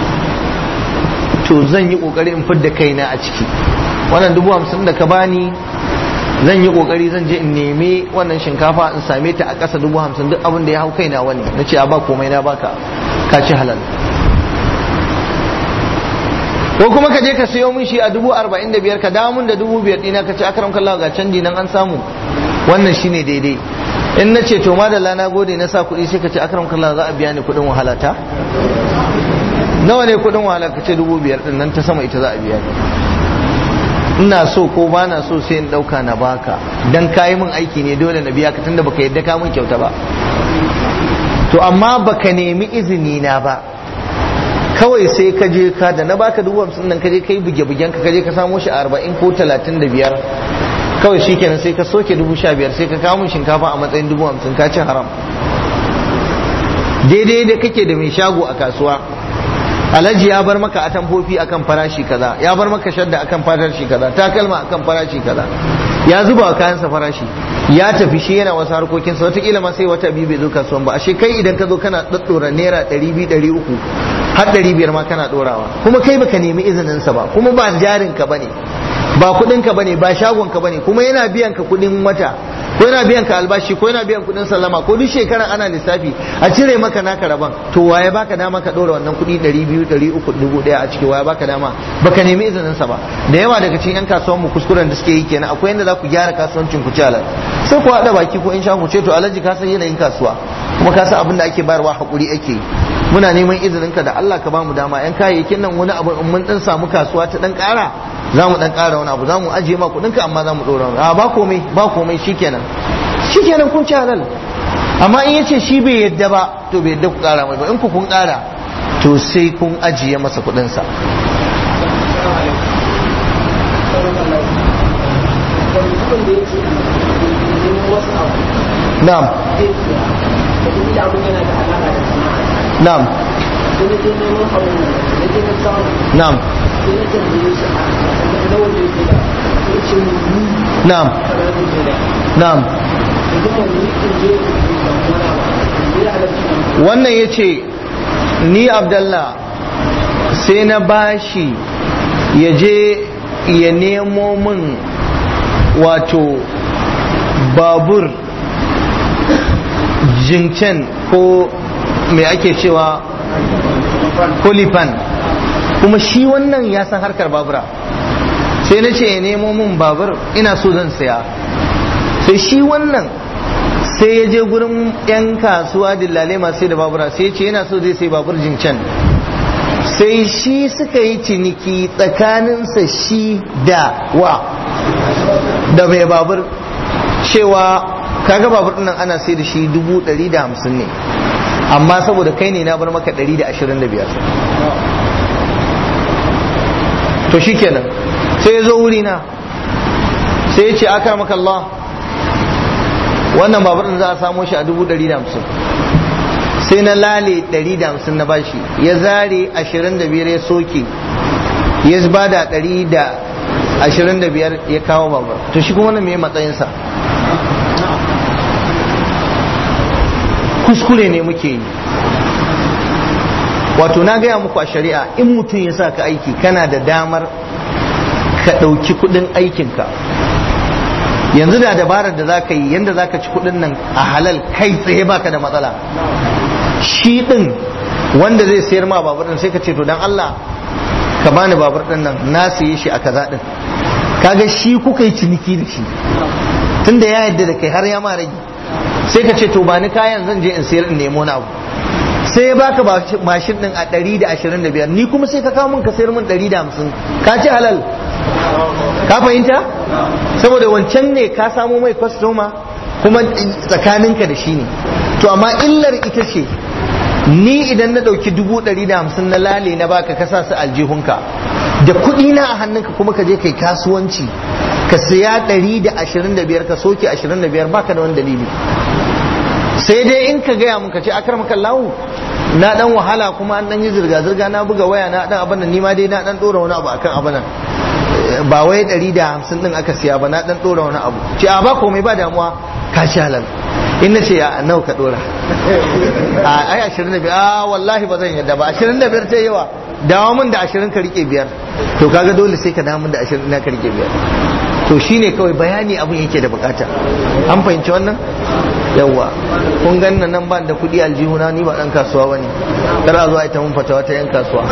to zan yi kokari in fidda kaina a ciki wannan dubu hamsin da ka bani zan yi kokari zan je in nemi wannan shinkafa in same ta a ƙasa dubu hamsin duk abin da ya hau kaina wani na ce a ba komai na baka ka ci halal ko kuma ka je ka sayo min shi a dubu arba'in da biyar ka dawo min da dubu biyar ɗina ka ce akaram kallahu ga canji nan an samu wannan shine daidai in na ce to madalla na gode na sa kuɗi sai ka ce akaram kallahu za a biya ni kuɗin wahalata nawa ne kudin wahala ka ce dubu biyar din nan ta sama ita za a biya ni ina so ko ba na so sai in dauka na baka dan kayi min aiki ne dole na biya ka tunda baka yadda ka min kyauta ba to amma baka nemi izini na ba kawai sai ka je ka da na baka dubu hamsin nan ka je kai buge bugen ka je ka samo shi a arba'in ko talatin da biyar kawai shikenan sai ka soke dubu sha biyar sai ka kawo min shinkafa a matsayin dubu hamsin ka ci haram daidai da kake da mai shago a kasuwa alhaji ya bar maka atamfofi akan farashi kaza ya bar maka shadda akan farashi kaza takalma akan farashi kaza ya zuba wa kayansa farashi ya tafi shi yana wasu harkokinsa wataƙila ma sai wata biyu bai zo kasuwan ba ashe kai idan ka zo kana ɗaɗɗora naira ɗari biyu ɗari uku har ɗari biyar ma kana ɗorawa kuma kai baka nemi izininsa ba kuma ba jarinka ba ne ba kuɗinka ba ne ba shagonka ba ne kuma yana biyan ka kuɗin wata ko yana biyan ka albashi ko yana biyan kudin sallama ko duk shekara ana lissafi a cire maka naka rabon to waye baka dama ka dora wannan kudi 200 300 1000 a ciki waye baka dama baka nemi izinin sa ba da yawa daga cikin yan kasuwan mu kuskuren da suke yi kenan akwai yanda za ku gyara kasuwancin ku ci alal sai ku hada baki ko in sha ku ce to alaji ka san yanayin kasuwa kuma ka san abin da ake bayarwa hakuri ake yi muna neman izinin ka da Allah ka bamu dama yan kayayyakin nan wani abu in mun dan samu kasuwa ta dan kara za mu dan kara wani abu za mu ajiye ma kudin ka amma za mu dora a ba komai ba komai shikenan shikenan kun ci halal amma in yace shi bai yadda ba to bai yadda ku kara mai ba in ku kun kara to sai kun ajiye masa kudinsa na'am na'am na'am na'am na'am wannan ya ce ni abdallah sai na bashi ya je ya nemo min wato babur jincen ko mai ake cewa kolifan kuma shi wannan ya san harkar babura sai na ce ya nemo min babur ina so zan saya sai shi wannan sai ya je gurin 'yan kasuwa dillale masu da babura sai ya ce yana so zai sai babur jincen sai shi suka yi ciniki tsakaninsa shi da wa da mai babur cewa kaga babur nan ana sai da shi dubu ɗari da hamsin ne amma saboda kai ne na bar maka ɗari da ashirin da biyar to shi kenan sai ya zo wurina sai ya ce aka maka Allah wannan babur din za a samo shi a dubu ɗari da hamsin sai na lale ɗari da hamsin na bashi ya zare ashirin da biyar ya soke ya ba da ɗari da ashirin da biyar ya kawo babur to shi kuma wannan me matsayinsa kuskure ne muke yi wato na gaya muku a shari'a in mutum ya sa ka aiki kana da damar ka ɗauki kuɗin aikinka yanzu da dabarar da za ka yi yadda za ka ci kuɗin nan a halal kai tsaye baka da matsala shi ɗin wanda zai sayar ma babur ɗin sai ka ce to dan Allah ka bani babur ɗin nan na siye shi a kaza ɗin kaga shi kuka yi ciniki da shi tunda ya yadda da kai har ya ma rage sai ka ce to ba ni kayan zan je in sayar in nemo na abu sai ya baka mashin din a 125 ni kuma sai ka kawo min ka sayar min 150 ka ci halal ka fahimta saboda wancan ne ka samo mai kwastoma kuma tsakaninka da shi ne to amma illar ita ce ni idan na ɗauki dubu ɗari da hamsin na lale na baka ka sa su aljihunka da kuɗi na a hannunka kuma ka je kai kasuwanci ka siya ɗari da ashirin da biyar ka soke ashirin da biyar baka da wani dalili sai dai in ka gaya mun ka ce akar maka lawu na dan wahala kuma an dan yi zirga zirga na buga waya na dan abin nan ni ma dai na dan dora wani abu akan abin nan ba wai ɗari da hamsin din aka siya ba na dan dora wani abu ce a ba komai ba damuwa ka ci halal in na ce ya nawa ka dora a ai ashirin da biyar a wallahi ba zan yadda ba ashirin da biyar ta yawa dawo min da ashirin ka rike biyar to kaga dole sai ka dawo min da ashirin na ka rike biyar to shine kawai bayani abin yake da bukata an fahimci wannan yawa kun ganna nan ban da kudi aljihuna ni ba dan kasuwa bane kar a zo a ita mun fatawa ta yan kasuwa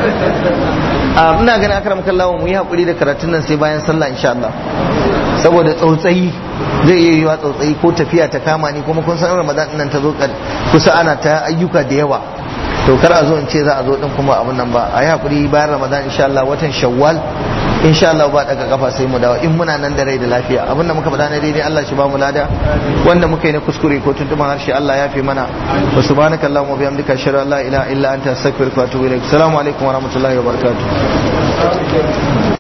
a ina ganin akram kallawa mu yi hakuri da karatun nan sai bayan sallah insha Allah saboda tsautsayi zai iya yiwa tsautsayi ko tafiya ta kama ni kuma kun san ramadan nan ta zo kusa ana ta ayyuka da yawa to kar a zo in ce za a zo din kuma abin nan ba a yi hakuri bayan ramadan insha Allah watan shawwal insha Allah ba daga kafa sai mu dawo in muna nan da rai da lafiya abin da muka faɗa na daidai Allah shi ba mu lada wanda muka yi na kuskure ko tuntuban harshe Allah ya fi mana wa subhanaka allahumma wa bihamdika ashhadu an la ilaha illa anta astaghfiruka wa atubu ilaik assalamu alaikum wa rahmatullahi wa barakatuh